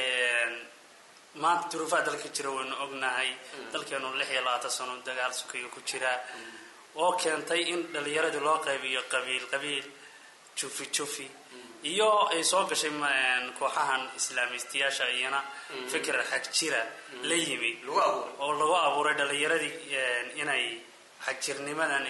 maanta duruufaha dalka jira waynu ognahay dalkeenu lix iyo labaatan sano dagaal sukayo ku jira oo keentay in dhallinyaradii loo qaybiyo qabiil qabiil jufi jufi iyo ay soo gashay kooxahan islaamistiyaasha iyana fikir xag jira la yimi oo lagu abuuray dhallinyaradii inay xagjirnimadan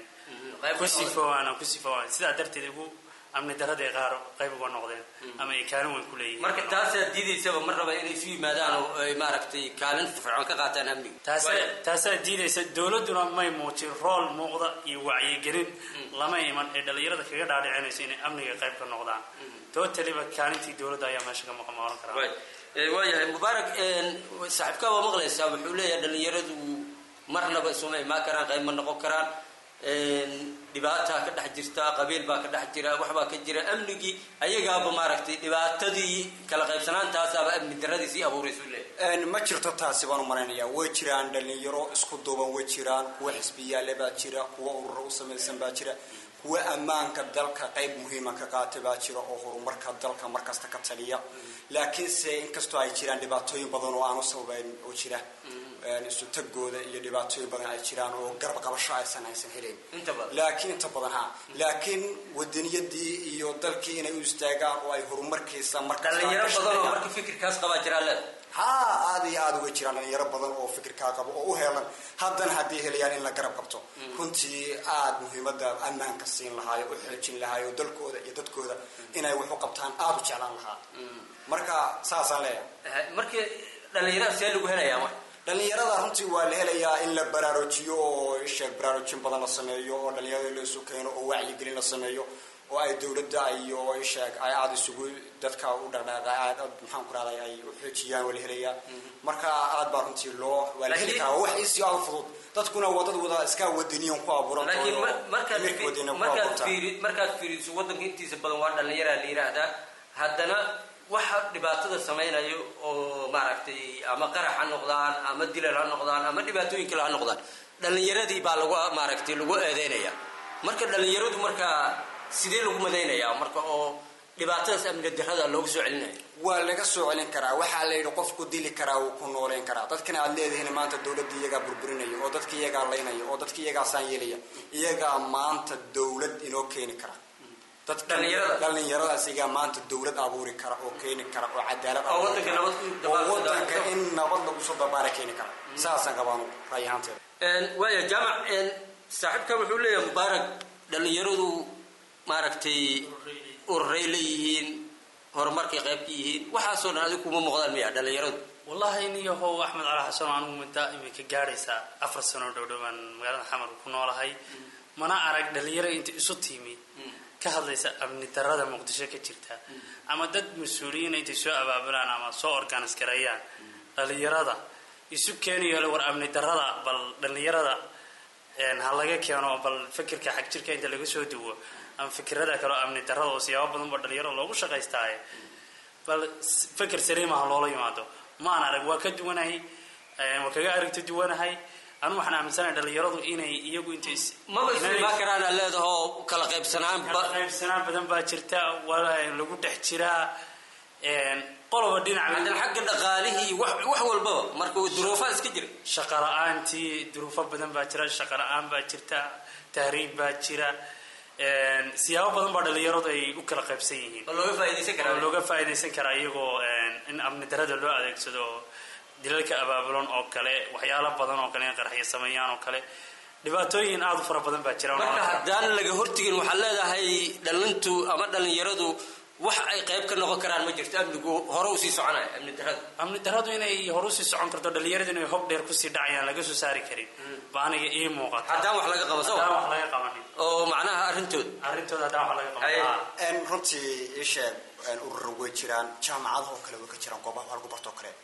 ku sifoowaan ku sifoowaan sidaa darteed ugu amni daradii qaar qayb uga noqdeen ama ay kaalin weyn ku leeyihiin marka taasaa diidaysaba mar raba inay isu yimaadaan oo ay maaragtay kaalin fircoon ka qaataan amniga taasaa diidaysa dowladduna may muujin rool muuqda iyo wacyigelin lama iman ee dhallinyarada kaga dhaadhicinayso inay amniga qayb ka noqdaan tootaliba kaalintii dowladda ayaa meesha ka maqan oran karaa waayahay mubaarak saaxiibkaa waa maqlaysaa wuxuu leeyahay dhallinyaradu marnaba isuma imaan karaan qayb ma noqon karaan dhibaataa ka dhex jirta qabiil baa ka dhex jira waxbaa ka jira amnigii ayagaaba maaragtay dhibaatadii kala qaybsanaantaasaaba amni daradii sii abuuraysu leeyahay ma jirto taasi baan u malaynayaa way jiraan dhallinyaro isku duuban way jiraan kuwa xisbiyaale baa jira kuwa ururo u samaysan baa jira kuwa ammaanka dalka qayb muhiima ka qaata baa jira oo horumarka dalka markasta ka taliya laakiinse inkastoo ay jiraan dhibaatooyin badan oo aan u sababayn oo jira isu tagooda iyo dhibaatooyin badan ay jiraan oo garab qabasho aysan aysan helayn laakiin inta badan ha laakiin wadaniyadii iyo dalkii inay u istaagaan oo ay horumarkiisa dhalinyaro badan oo marka fikirkaas qabaa jiraa leeda ha aada iyo aada uga jiraan dhalinyaro badan oo fikirkaa qabo oo u heelan haddana haddii helayaan in la garab qabto runtii aada muhiimada ammaanka siin lahaayo u xoojin lahaayo dalkooda iyo dadkooda inay wax u qabtaan aada u jeclaan lahaa marka saasaan leeyahay marka dhalinyarada see lagu helayaa marka dhallinyarada runtii waa la helayaa in la baraarujiyo oo isheeg baraarujin badan la sameeyo oo dhallinyarada la isu keeno oo wacyigelin la sameeyo oo ay dowladda iyo isheeg ay aada isugu dadka u dhaqdhaaqa aad maxaan ku rahday ay u xoojiyaan waa la helayaa marka aad baa runtii loo waa la heli karaa wax isi aada fudud dadkuna waa dad wada iska wadaniyan ku abuuran laakiin markaad fiiri markaad fiiriso waddanka intiisa badan waa dhallinyaraa la yidhaahdaa haddana waxa dhibaatada samaynayo oo maaragtay ama qarax ha noqdaan ama dilal ha noqdaan ama dhibaatooyin kale ha noqdaan dhallinyaradii baa lagu maaragtay lagu eedeynaya marka dhallinyaradu markaa sidee lagu madaynayaa marka oo dhibaatadaas amni darada loogu soo celinaya waa laga soo celin karaa waxaa la yidhi qofku dili karaa wuu ku nooleyn karaa dadkana aad leedihiin maanta dowladda iyagaa burburinaya oo dadka iyagaa laynaya oo dadka iyagaa saan yeelaya iyagaa maanta dowlad inoo keeni kara dhalinyaradaas iyagaa maanta dowlad abuuri kara oo keeni kara oo cadaalad oo wadanka in nabad lagu soo dabaara keeni kara saasaan qabaan raay ahaanteeda waaya jaamac saaxiibkan wuxuu leeyahay mubaarak dhallinyaradu maaragtay ururay leeyihiin horumarkay qayb ka yihiin waxaasoo dhan adigu kuma muuqdaan miya dhallinyaradu wallahi niyahow axmed cali xasan anigu muddo imika gaadhaysaa afar sano dhowdhowaan magaalada xamar ku noolahay mana arag dhalinyaro inta isu tiimi ka hadlaysa amni darada muqdisho ka jirta ama dad mas-uuliyiina intay soo abaabulaan ama soo organis gareeyaan dhalinyarada isu keenayo le war amni darada bal dhalinyarada ha laga keeno bal fikirka xag jirka inta laga soo duwo ama fikirada kaleo amni darada oo siyaabo badan ba dhalinyarada loogu shaqaystaaye bal fikir saliima ha loola yimaado maan arag waa ka duwanahay waa kaga aragti duwanahay anu waxaan aaminsanahay dhalinyaradu inay iyagu inta maba islimaa karaana leedahoo kala qaybsanaan qaybsanaan badan baa jirta waa lagu dhex jiraa qoloba dhinac hadan xagga dhaqaalihii wax wax walbaba marka duruufaa iska jira shaqa la-aantii duruufo badan baa jira shaqa la-aan baa jirta tahriib baa jira siyaabo badan baa dhalinyaradu ay u kala qaybsan yihiin looga faa'idaysan karaa looga faa'idaysan karaa iyagoo in amni darada loo adeegsado dilalka abaabulan oo kale waxyaalo badan oo kale in qaraxyo sameeyaan oo kale dhibaatooyin aada u fara badan baa jira marka haddaan laga hortegin waxaad leedahay dhalintu ama dhalinyaradu wax ay qayb ka noqon karaan ma jirto amnigu hore usii soconaya amni daradu amni daradu inay hore usii socon karto dhalinyaradu inay hob dheer kusii dhacayaan laga soo saari karin ba aniga ii muuqata haddaan wax laga qabo soo haddaan wax laga qabanin oo macnaha arrintooda arrintooda haddaan wax laga qaban runtii ii sheeg urura way jiraan jaamacadahoo kale way ka jiraan goobaha wax lagu bartoo kale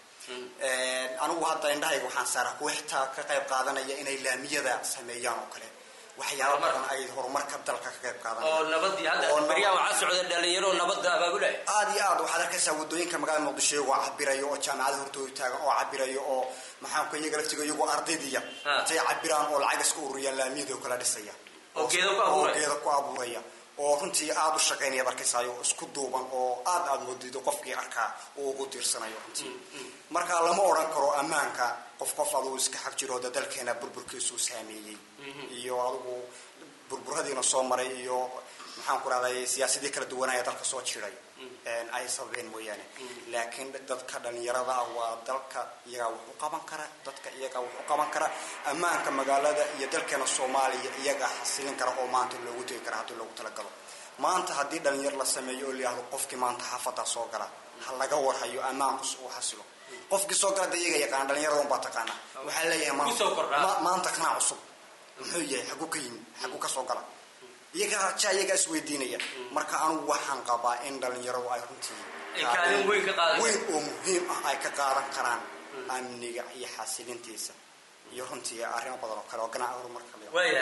anigu hadda indhahayga waxaan saaraa kuwa xitaa ka qayb qaadanaya inay laamiyada sameeyaan oo kale waxyaaba badan ay horumarka dalka ka qayb qaadanaya oo nabadii hadda baryaha waxaa socda dhalinyaro nabadda abaabulaya aad iyo aad waxaad arkaysaa wadooyinka magaalada muqdisho iyagoo cabirayo oo jaamacada hortooda taagan oo cabirayo oo maxaanku iyaga laftiga iyagoo ardaydiya intay cabiraan oo lacag iska ururiyaan laamiyada oo kala dhisaya oo geeda ku abuuraya oo geeda ku abuuraya oo runtii aada u shaqaynaya arkaysayo isku duuban oo aad aad moodido qofkii arkaa uu ugu tiirsanayo runtii marka lama odhan karo ammaanka qof qof adugu iska xag jiro da dalkeena burburkiisuu saameeyey iyo adugu burburadiina soo maray iyo maxaan ku rahday siyaasadii kala duwanaya dalka soo jiray ay sababeen mooyaane laakiin dadka dhalinyarada ah waa dalka iyagaa wax u qaban kara dadka iyagaa wax u qaban kara ammaanka magaalada iyo dalkeena soomaaliya iyagaa xasilin kara oo maanta loogu tegi kara haddii loogu talagalo maanta haddii dhalinyar la sameeyo oo layihahdo qofkii maanta xaafadaa soo gala ha laga warhayo ammaankus uu xasilo qofkii soo gala da iyaga yaqaana dhalinyarada unbaa taqaana waxaa leeyahay maanta kanaa cusub muxuu yahay xaguu ka yimi xaguu ka soo gala iyagaa ja iyagaa isweydiinaya marka anugu waxaan qabaa in dhalinyaradu ay runtii weyn oo muhiim ah ay ka qaadan karaan amniga iyo xasilintiisa iyo runtii arrimo badan oo kale oo ganaca horumarka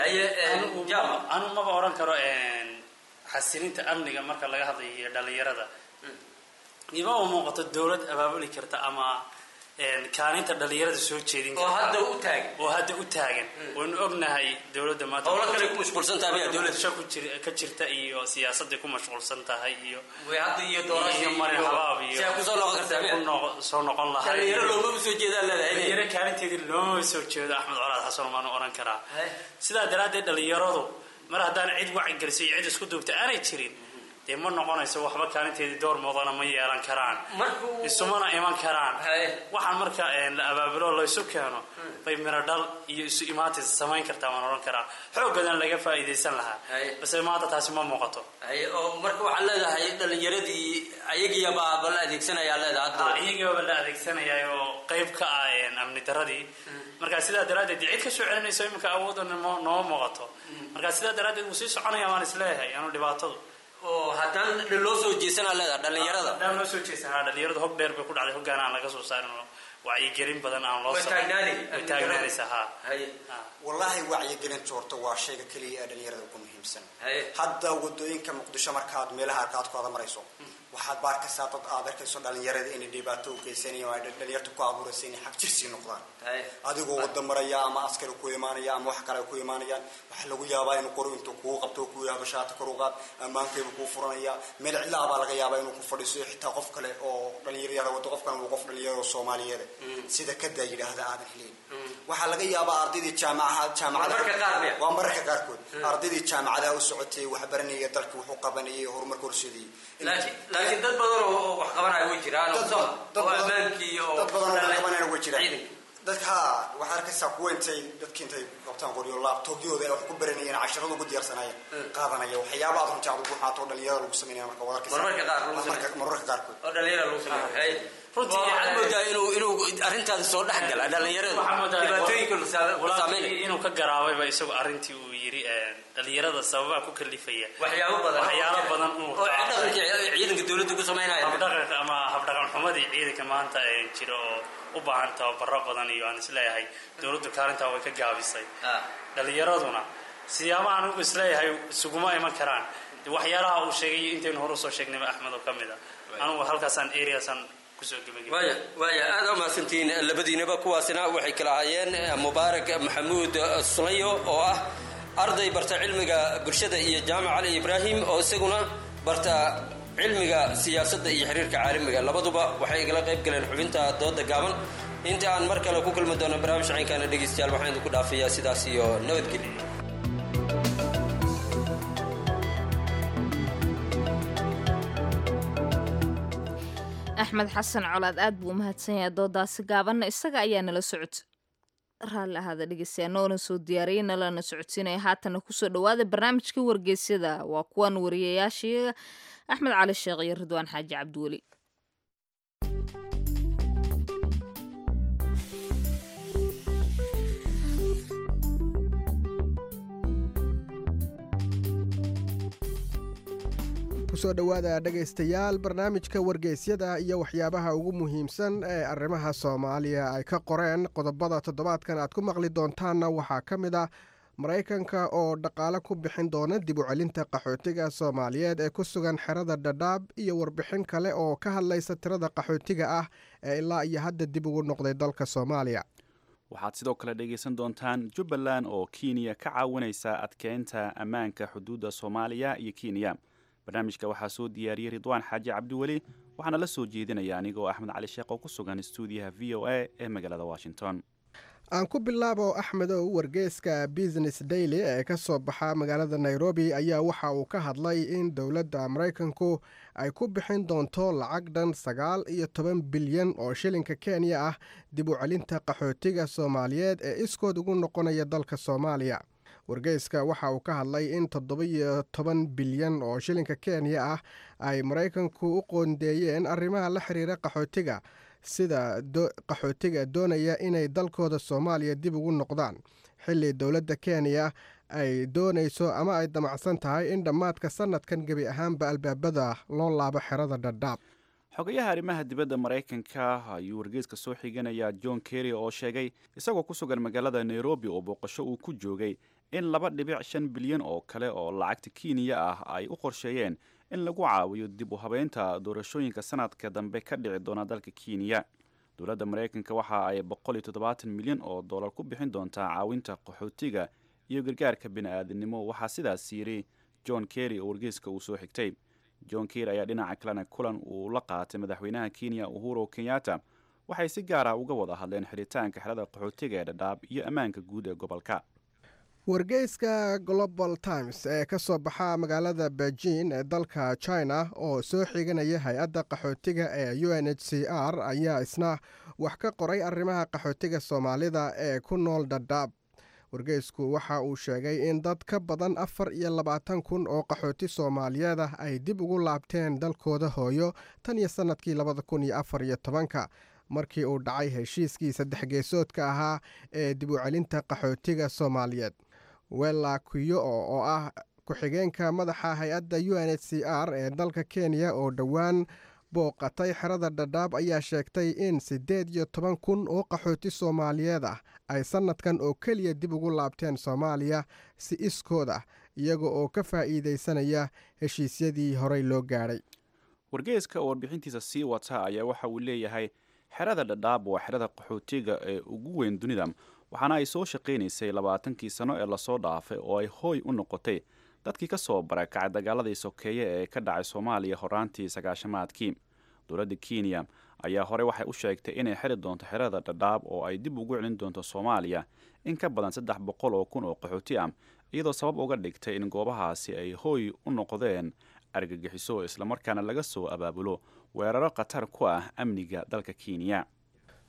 anu maba oran karo xasilinta amniga marka laga hadlayo iyo dhalinyarada imaba muuqato dawlad abaabuli karta ama kaalinta dhalinyarada soo jeedin oo hadda u taagan oo hadda u taagan waynu ognahay dawladda maanta howlo kale ku mashquulsan tahay dawladda sha ku jir ka jirta iyo siyaasadda ku mashquulsan tahay iyo way hadda iyo doorasho iyo marin habaab iyo si ku soo noqon kartaa ku noqon soo noqon lahay dhalinyaro looma soo jeedaan leedahay dhalinyaro kaalinteedii looma soo jeedo axmed colaad xasan maanu oran karaa sidaa daraaddeed dhalinyaradu mar haddaan cid wacyigelisay iyo cid isku duubta aanay jirin dee ma noqonayso waxba kaalinteedii door muudana ma yeelan karaan isumana iman karaan waxaan marka la abaabulo laysu keeno bay miro dhal iyo isu imaatis samayn kartaa waan odhan karaa xooggadan laga faa'iidaysan lahaa base maanta taasi ma muuqato oo marka waxaad leedahay dhalinyaradii ayagiibaa la adeegsanayaa leedahay iyagiibaba la adeegsanayaa oo qayb ka ah amni daradii marka sidaa daraaddeed cid ka soo celinayso iminka awoodda nooma muuqato marka sidaa daraaddeed wuu sii soconaya waan isleeyahay anu dhibaatadu oo haddaan loo soo jeesanaa leedaha dhalinyarada haddaan loo soo jeesanaa dhalinyarada hog dheer bay ku dhacday hoggaan aan laga soo saarin oo wacyigelin badan aan loo way taagnaanaysa ha wallaahi wacyigelinta horta waa shayga keliya ee dhalinyarada ugu muhiimsan hadda wadooyinka muqdisho markaad meelaha arkaadkooda marayso waxaad baarkaysaa dad aad arkayso dhalinyarada inay dhibaato u geysanayan ay dhalinyarta ku abuuraysa inay xag jirsii noqdaan adigoo wada maraya ama askari ku imaanaya ama wax kale ku imaanayaan waxaa lagu yaabaa inuu qori intuu kuu qabto kuu yahdo shaata kor u qaad ammaankayba kuu furanaya meel cidlaa baa laga yaabaa inuu ku fadhiiso xitaa qof kale oo dhalinyarada wado qofkan uu qof dhalinyarada soomaaliyeed sida kadaa yidhaahda aadan helin waxaa laga yaabaa ardaydii jaamacaha jaamacada waa mararka qaarkood ardaydii jaamacadaha u socotay waxbaranaya dalka wuxuu qabanayay horumarka horseedayay laakiin dad badan oo wax qabanaya way jiraan oo ammaankii oo dad badan oo qabanaya way jiraan dadka haa waxaa arkaysaa kuwa intay dadki intay qabtaan qoryo laabtoobyahooda ay wax ku baranayeen casharada ugu diyaarsanayeen qaadanaya waxyaaba aad runtii aad ugu xaato dhalinyarada lagu sameynaya marka waad arkaysaa Marmarka qaar lagu Marmarka- marmarka qaarkood oo dhalinyara lagu sameeyo runtii waxaad moodaa inuu inuu arrintaas soo dhex gala dhalinyarada dhibaatooyinka saameynaya inuu ka garaabayba isagu arrintii uu yidhi dhalinyarada sababaha ku kalifaya waxyaabo badan waxyaalo badan inuu oo dhaqanka ciidanka dowladda ku samaynaya habdhaqanka ama habdhaqan xumadii ciidanka maanta ee jira oo u baahan tababaro badan iyo aan isleeyahay dowladdu kaalintaa way ka gaabisay dhalinyaraduna siyaabaha anigu isleeyahay isuguma iman karaan de waxyaalaha uu sheegay intaynu hore usoo sheegnayba axmed oo ka mid a anigu halkaasaan areasaan kusoo gebagabay waaya waaya aad u mahadsantihiin labadiinaba kuwaasina waxay kala ahaayeen mubaarak maxamuud sulayo oo ah arday barta cilmiga bulshada iyo jaamac cali ibraahim oo isaguna barta cilmiga siyaasadda iyo xiriirka caalamiga labaduba waxay igala qayb galeen xubinta dooda gaaban inta aan mar kale ku kulmi doono barnaamij caynkaana dhegaystayaal waxaan idinku dhaafayaa sidaas iyo nabadgelyo axmed xasan colaad aad buu umahadsan yahay doodaasi gaabanna isaga ayaa nala socod raalli ahaada dhegeystayaa noona soo diyaariyey nalana socodsiinaya haatana kusoo dhawaada barnaamijkii wargeysyada waa kuwan wariyayaashii axmed cali sheekh iyo ridwaan xaaji cabdiweli kusoo dhowaada dhegaystayaal barnaamijka wargeysyada iyo waxyaabaha ugu muhiimsan ee arrimaha soomaaliya ay ka qoreen qodobada toddobaadkan aad ku maqli doontaanna waxaa ka mid ah maraykanka oo dhaqaale ku bixin doona dib u celinta qaxootiga soomaaliyeed ee ku sugan xerada dhadhaab iyo warbixin kale oo ka hadlaysa tirada qaxootiga ah ee ilaa iyo hadda dib ugu noqday dalka soomaaliya waxaad sidoo kale dhegaysan doontaan jubbaland oo kenya ka caawinaysa adkeynta ammaanka xuduudda soomaaliya iyo kenya barnaamijka waxaa soo diyaariyey ridwaan xaaji cabdiweli waxaana la soo jeedinaya anigoo axmed cali sheekh oo ku sugan stuudiyaha v o a ee magaalada washington aan ku bilaabo axmedow wargeyska business daily ee ka soo baxa magaalada nairobi ayaa waxa uu ka hadlay in dowladda maraykanku ay ku bixin doonto lacag dhan sagaal iyo toban bilyan oo shilinka kenya ah dib u celinta qaxootiga soomaaliyeed ee iskood ugu noqonaya dalka soomaaliya wargeyska waxa uu ka hadlay in toddoba-iyo toban bilyan oo shilinka kenya ah ay maraykanku u qoondeeyeen arrimaha la xiriira qaxootiga sida qaxootiga doonaya inay dalkooda soomaaliya dib ugu noqdaan xilli dowladda kenya ay doonayso ama ay damacsan tahay in dhammaadka sanadkan gebi ahaanba albaabada loo laabo xerada dhadhaab xogayaha arrimaha dibadda maraykanka ayuu wargeyska soo xiganaya john kerry oo sheegay isagoo ku sugan magaalada nairobi oo booqasho uu ku joogay in laba dhibic shan bilyan oo kale oo lacagta kenya ah ay u qorsheeyeen in lagu caawiyo dib u habeynta doorashooyinka sanadka dambe ka dhici doona dalka kenya dowladda maraykanka waxa ay boqol iyo toddobaatan milyan oo dollar ku bixin doontaa caawinta qaxootiga iyo gargaarka bini-aadamnimo waxaa sidaas yidhi john kerry oo wargeyska uu soo xigtay john kerry ayaa dhinaca kalena kulan uu la qaatay madaxweynaha kenya uhuru kenyatta waxay si gaara uga wada hadleen xiritaanka xerada qaxootiga ee dhadhaab iyo ammaanka guud ee gobolka wargeyska global times ee ka soo baxa magaalada beijing ee dalka china oo soo xiganaya hay-adda qaxootiga ee u n h c r ayaa isna wax ka qoray arrimaha qaxootiga soomaalida ee ku nool dhadhaab wargeysku waxa uu sheegay in dad ka badan afar iyo labaatan kun oo qaxooti soomaaliyeed ah ay dib ugu laabteen dalkooda hooyo tan iyo sannadkii labada kun iyo afar iyo tobanka markii uu dhacay heshiiskii saddex geesoodka ahaa ee dib u celinta qaxootiga soomaaliyeed wella kuyo oo ah ku-xigeenka madaxa hay-adda u n h c r ee dalka kenya oo dhowaan booqatay xerada dhadhaab ayaa sheegtay in siddeed iyo toban kun oo qaxooti soomaaliyeed ah ay sannadkan oo keliya dib ugu laabteen soomaaliya si iskood ah iyaga oo ka faa'iidaysanaya heshiisyadii horey loo gaadhay wargeyska oo warbixintiisa sii wata ayaa waxa uu leeyahay xerada dhadhaab waa xerada qaxootiga ee ugu weyn dunida waxaana ay soo shaqaynaysay labaatankii sano ee lasoo dhaafay oo ay hooy u noqotay dadkii ka soo barakacay dagaaladii sokeeye ee ka dhacay soomaaliya horaantii sagaashamaadkii dowladda kenya ayaa horey waxay u sheegtay inay xiri doonto xerada dhadhaab oo ay dib ugu celin doonto soomaaliya in ka badan saddex boqol oo kun oo qaxooti ah iyadoo sabab uga dhigtay in goobahaasi ay hooy u noqdeen argagixiso islamarkaana laga soo abaabulo weeraro khatar ku ah amniga dalka kenya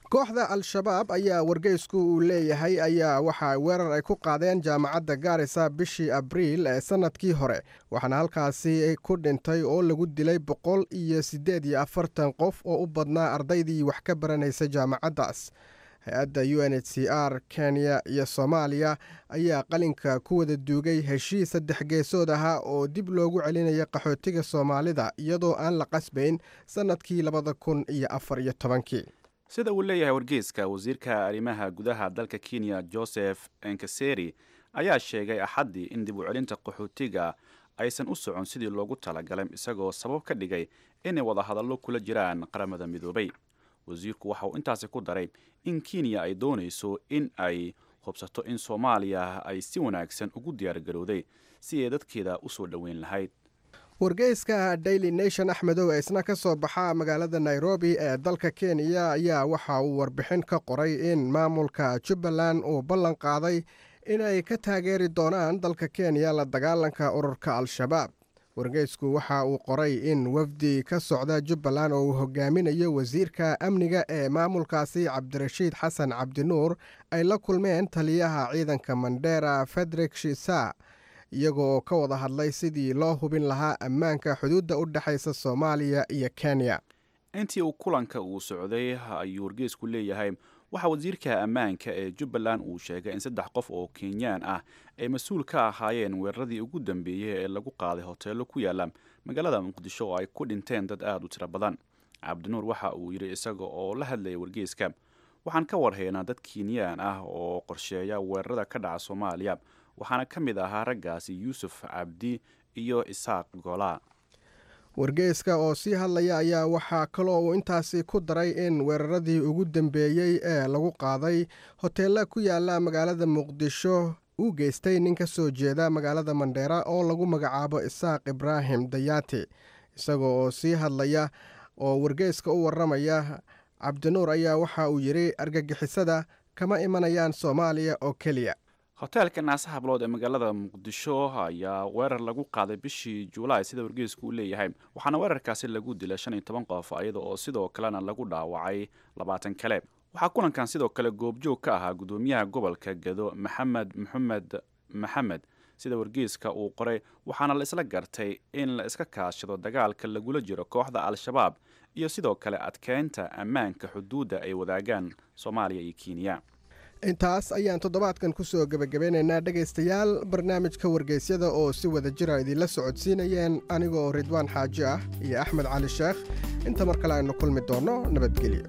kooxda al-shabaab ayaa wargeysku uu leeyahay ayaa waxa weerar ay ku qaadeen jaamacadda gaarisa bishii abriil ee sannadkii hore waxaana halkaasi ku dhintay oo lagu dilay boqol iyo siddeed iyo afartan qof oo u badnaa ardaydii wax ka baranaysa jaamacaddaas hay-adda u n h c r kenya iyo soomaaliya ayaa qalinka ku wada duugay heshiis saddex geesood ahaa oo dib loogu celinaya qaxootiga soomaalida iyadoo aan la qasbayn sannadkii labada kun iyo afar iyo tobankii sida uu leeyahay wargeyska wasiirka arrimaha gudaha dalka kenya joseph enkaseri ayaa sheegay axaddii in dib u celinta qaxootiga aysan u socon sidii loogu talagalay isagoo sabab ka dhigay inay wadahadallo kula jiraan qaramada midoobay wasiirku waxa uu intaasi ku daray in kenya ay doonayso in ay hubsato in soomaaliya ay si wanaagsan ugu diyaargarowday si ay dadkeeda u soo dhoweyn lahayd wargeyska daily nation axmedow ee isna ka soo baxa magaalada nairobi ee dalka kenya ayaa waxa uu warbixin ka qoray in maamulka jubbaland uu ballan qaaday inay ka taageeri doonaan dalka kenya la dagaalanka ururka al-shabaab wargeysku waxa uu qoray in wafdi ka socda jubbaland oo uu hogaaminayo wasiirka amniga ee maamulkaasi cabdirashiid xasan cabdinuur ay la kulmeen taliyaha ciidanka mandera federik shisa iyagoo ka wada hadlay sidii loo hubin lahaa ammaanka xuduudda u dhexaysa soomaaliya iyo kenya intii uu kulanka uu socday ayuu wargeysku leeyahay waxaa wasiirka ammaanka ee jubbaland uu sheegay in saddex qof oo kenyaan ah ay mas-uul ka ahaayeen weeraradii ugu dambeeyey ee lagu qaaday hoteello ku yaala magaalada muqdisho oo ay ku dhinteen dad aada u tiro badan cabdinuur waxa uu yidhi isaga oo la hadlayay wargeyska waxaan ka warhaynaa dad kenyaan ah oo qorsheeya weerarada ka dhaca soomaaliya waxaana ka mid ahaa raggaasi yuusuf cabdi iyo isaaq golaa wargeyska oo sii hadlaya ayaa waxaa kaloo uu intaasi ku daray in weeraradii ugu dambeeyey ee lagu qaaday hoteella ku yaala magaalada muqdisho uu geystay nin ka soo jeeda magaalada mandheera oo lagu magacaabo isaaq ibraahim dayaati isagoo oo sii hadlaya oo wargeyska u warramaya cabdinuur ayaa waxa uu yidhi argagixisada kama imanayaan soomaaliya oo keliya hoteelka naasa hablood ee magaalada muqdisho ayaa weerar lagu qaaday bishii juulaay sida wargeysku uu leeyahay waxaana weerarkaasi lagu dilay shan iyo toban qof iyada oo sidoo kalena lagu dhaawacay labaatan kale waxaa kulankan sidoo kale goobjoog ka ahaa gudoomiyaha gobolka gado maxamed maxamed maxamed sida wargeyska uu qoray waxaana la isla gartay in la iska kaashado dagaalka lagula jiro kooxda al-shabaab iyo sidoo kale adkeynta ammaanka xuduudda ay wadaagaan soomaaliya iyo kenya intaas ayaan toddobaadkan ku soo gebagabeynaynaa dhegaystayaal barnaamijka wargeysyada oo si wada jira idinla socodsiinayeen anigaoo ridwaan xaaji ah iyo axmed cali sheekh inta mar kale aynu kulmi doonno nabadgelyo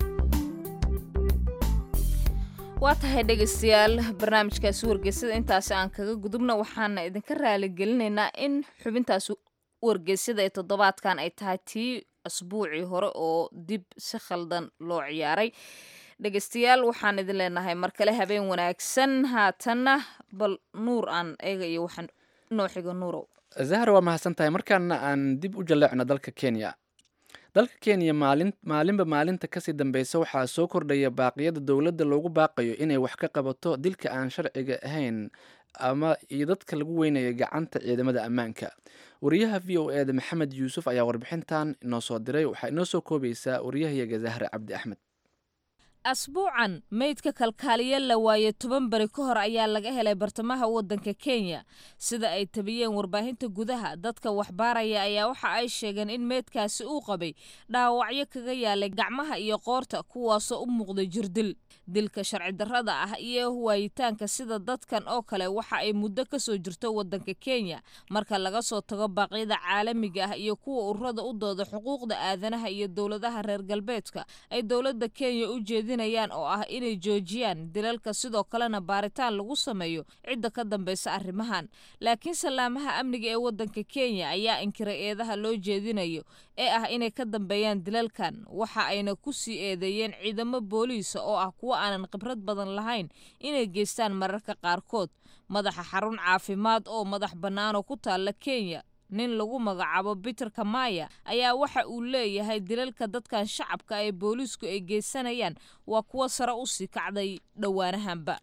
waa tahay dhegaystayaal barnaamijkaasi wargeysyada intaasi aan kaga gudubna waxaana idinka raaligelinaynaa in xubintaas wargeysyada ee toddobaadkan ay tahay tii asbuucii hore oo dib si khaldan loo ciyaaray dhegaystayaal waxaan idin leenahay mar kale habeen wanaagsan haatanna bal nuur aan eega iyo waxaan noo xigo nuurow zahra waa mahadsan tahay markaana aan dib u jalleecno dalka kenya dalka kenya maalin maalinba maalinta kasii dambeysa waxaa soo kordhaya baaqiyada dowladda loogu baaqayo inay wax ka qabato dilka aan sharciga ahayn ama iyo dadka lagu weynaya gacanta ciidamada ammaanka wariyaha v o e da maxamed yuusuf ayaa warbixintan inoo soo diray waxaa inoo soo koobaysaa wariyahayaga zahra cabdi axmed asbuucan meydka kalkaaliya la waaye toban beri ka hor ayaa laga helay bartamaha waddanka kenya sida ay tabiyeen warbaahinta gudaha dadka waxbaaraya ayaa waxa ay sheegeen in meydkaasi uu qabay dhaawacyo kaga yaalay gacmaha iyo qoorta kuwaasoo u muuqday jirdil dilka sharci darrada ah iyo waayitaanka sida dadkan oo kale waxa ay muddo ka soo jirto waddanka kenya marka laga soo tago baaqyada caalamiga ah iyo kuwa ururada u dooda xuquuqda aadanaha iyo dowladaha reer galbeedka ay dowladda kenya u jeedinayaan oo ah inay joojiyaan dilalka sidoo kalena baaritaan lagu sameeyo cidda ka dambeysa arrimahan laakiin salaamaha amniga ee waddanka kenya ayaa inkiray eedaha loo jeedinayo ee ah inay ka dambeeyaan dilalkan waxa ayna ku sii eedeeyeen ciidamo booliisa oo ah kuwo aanan khibrad badan lahayn inay geystaan mararka qaarkood madaxa xarun caafimaad oo madax bannaanoo ku taalla kenya nin lagu magacaabo peter kamaya ayaa waxa uu leeyahay dilalka dadkan shacabka ee booliisku ay geysanayaan waa kuwo sare u sii kacday dhowaanahanba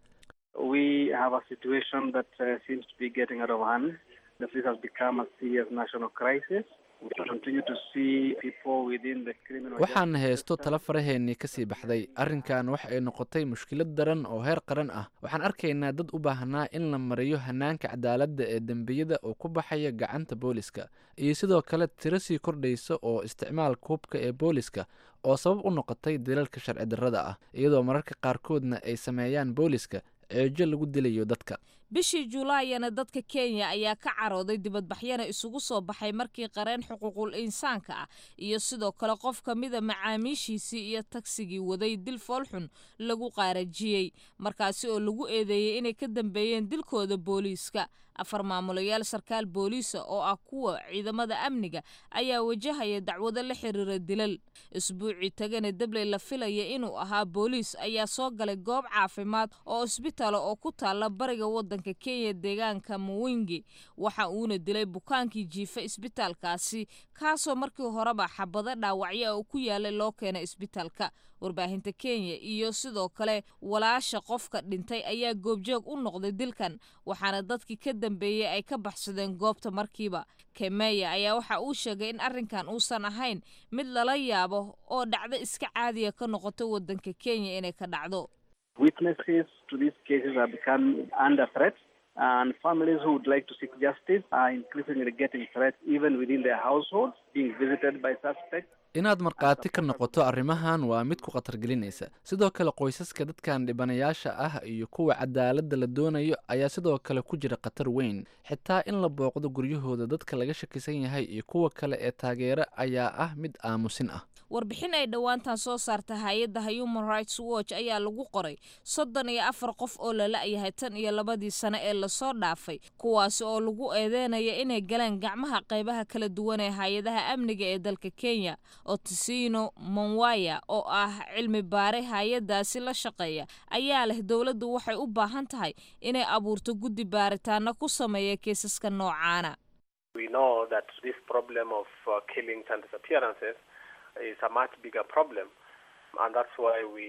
waxaan haysto tala faraheennii ka sii baxday arrinkan waxa ay noqotay mushkilad daran oo heer qaran ah waxaan arkaynaa dad u baahnaa in la mariyo hanaanka cadaaladda ee dembiyada oo ku baxaya gacanta booliska iyo sidoo kale tiro sii kordhaysa oo isticmaalka hubka ee booliska oo sabab u noqotay dilalka sharci darrada ah iyadoo mararka qaarkoodna ay sameeyaan booliska ceejo lagu dilayo dadka bishii julaayana dadka kenya ayaa ka carooday dibadbaxyana isugu soo baxay markii qareen xuquuqul insaanka ah iyo sidoo kale qof ka mida macaamiishiisii iyo tagsigii waday dil foolxun lagu qaarajiyey markaasi oo lagu eedeeyey inay ka dambeeyeen dilkooda booliiska afar maamulayaal sarkaal booliisa oo ah kuwa ciidamada amniga ayaa wajahaya dacwado la xiriira dilal isbuucii tagana debley la filaya inuu ahaa booliis ayaa soo galay goob caafimaad oo isbitaala oo ku taala bariga wadanka kenya deegaanka muwingi waxa uuna dilay bukaankii jiifa isbitaalkaasi kaasoo markii horeba xabado dhaawacyo oo ku yaalay loo keenay isbitaalka warbaahinta kenya iyo sidoo kale walaasha qofka dhintay ayaa goobjoog u noqday dilkan waxaana dadkii ka dambeeyey ay ka baxsadeen goobta markiiba kemeya ayaa waxa uu sheegay in arrinkan uusan ahayn mid lala yaabo oo dhacdo iska caadiya ka noqoto wadanka kenya inay ka dhacdo Witnesses to these cases are becoming under threat, and families who would like to seek justice are increasingly getting threats even within their households, being visited by suspects. inaad markhaati ka noqoto arrimahan waa mid ku khatar gelinaysa sidoo kale qoysaska dadkan dhibanayaasha ah iyo kuwa cadaaladda la doonayo ayaa sidoo kale ku jira khatar weyn xitaa in la booqdo guryahooda dadka laga shakisan yahay iyo kuwa kale ee taageera ayaa ah mid aamusin ah warbixin ay dhowaantan soo saarta hay-adda human rights watch ayaa lagu qoray soddon iyo afar qof oo la la-yahay tan iyo labadii sano ee lasoo dhaafay kuwaasi oo lagu eedeynaya inay galeen gacmaha qaybaha kala duwan ee hay-adaha amniga ee dalka kenya otisino monwaya oo ah cilmi baare hay-adaasi la shaqeeya ayaa leh dowladdu waxay u baahan tahay inay abuurto guddi baaritaano ku sameeya kiisaska noocaana We know that this problem of uh, killings and disappearances is a much bigger problem, and that's why we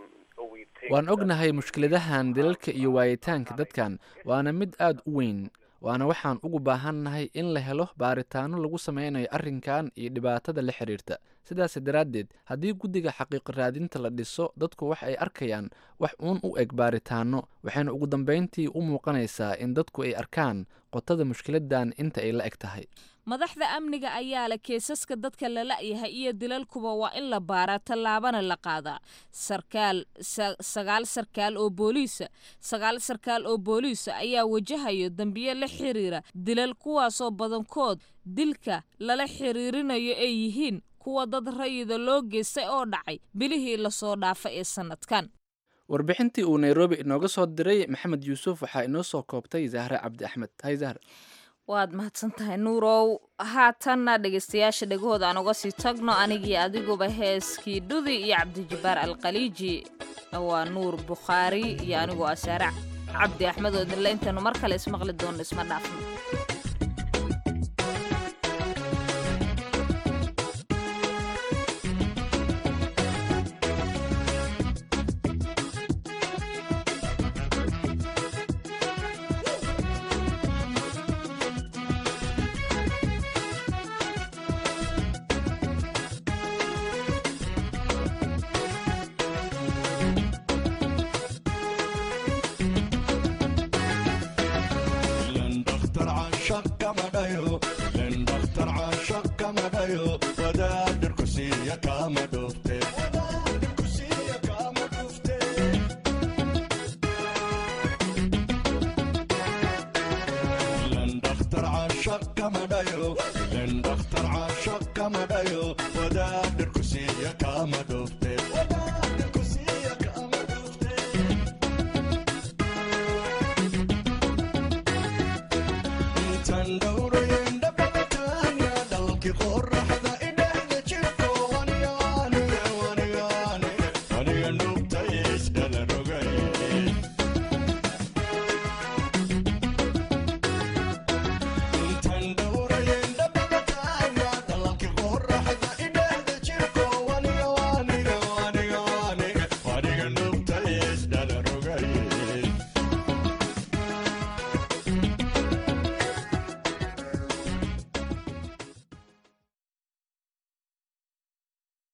we think. waan ognahay mushkiladahan dilalka iyo waayitaanka dadkan waana mid aad u weyn waana waxaan ugu baahannahay in la helo baaritaano lagu sameynayo arrinkan iyo dhibaatada la xiriirta sidaas daraaddeed haddii guddiga xaqiiqo raadinta la dhiso dadku wax ay arkayaan wax uun u eg baaritaano waxayna ugu dambayntii u muuqanaysaa in dadku ay arkaan qotada mushkiladan inta ay la eg tahay madaxda amniga ayaa leh keesaska dadka la la-yahay iyo dilalkuba waa in la baaraa tallaabana la qaadaa sarkaal sagaal sarkaal oo booliisa sagaal sarkaal oo booliisa ayaa wajahayo dambiye la xiriira dilal kuwaasoo badankood dilka lala xiriirinayo ay yihiin kuwa dad rayida loo geystay oo dhacay bilihii lasoo dhaafa ee sannadkan warbixintii uu nairobi inooga soo diray maxamed yuusuf waxaa inoo soo koobtay zahre cabdi axmed hay zahre waad mahadsan tahay nuurow haatanna dhegaystayaasha dhegahooda aan uga sii tagno anigii adiguba heeskii dhudi iyo cabdijabbaar alkhaliiji waa nuur bukhaari iyo anigoo asaare cabdi axmed oo idinle intaynu mar kale ismaqli doonno isma dhaafno Shut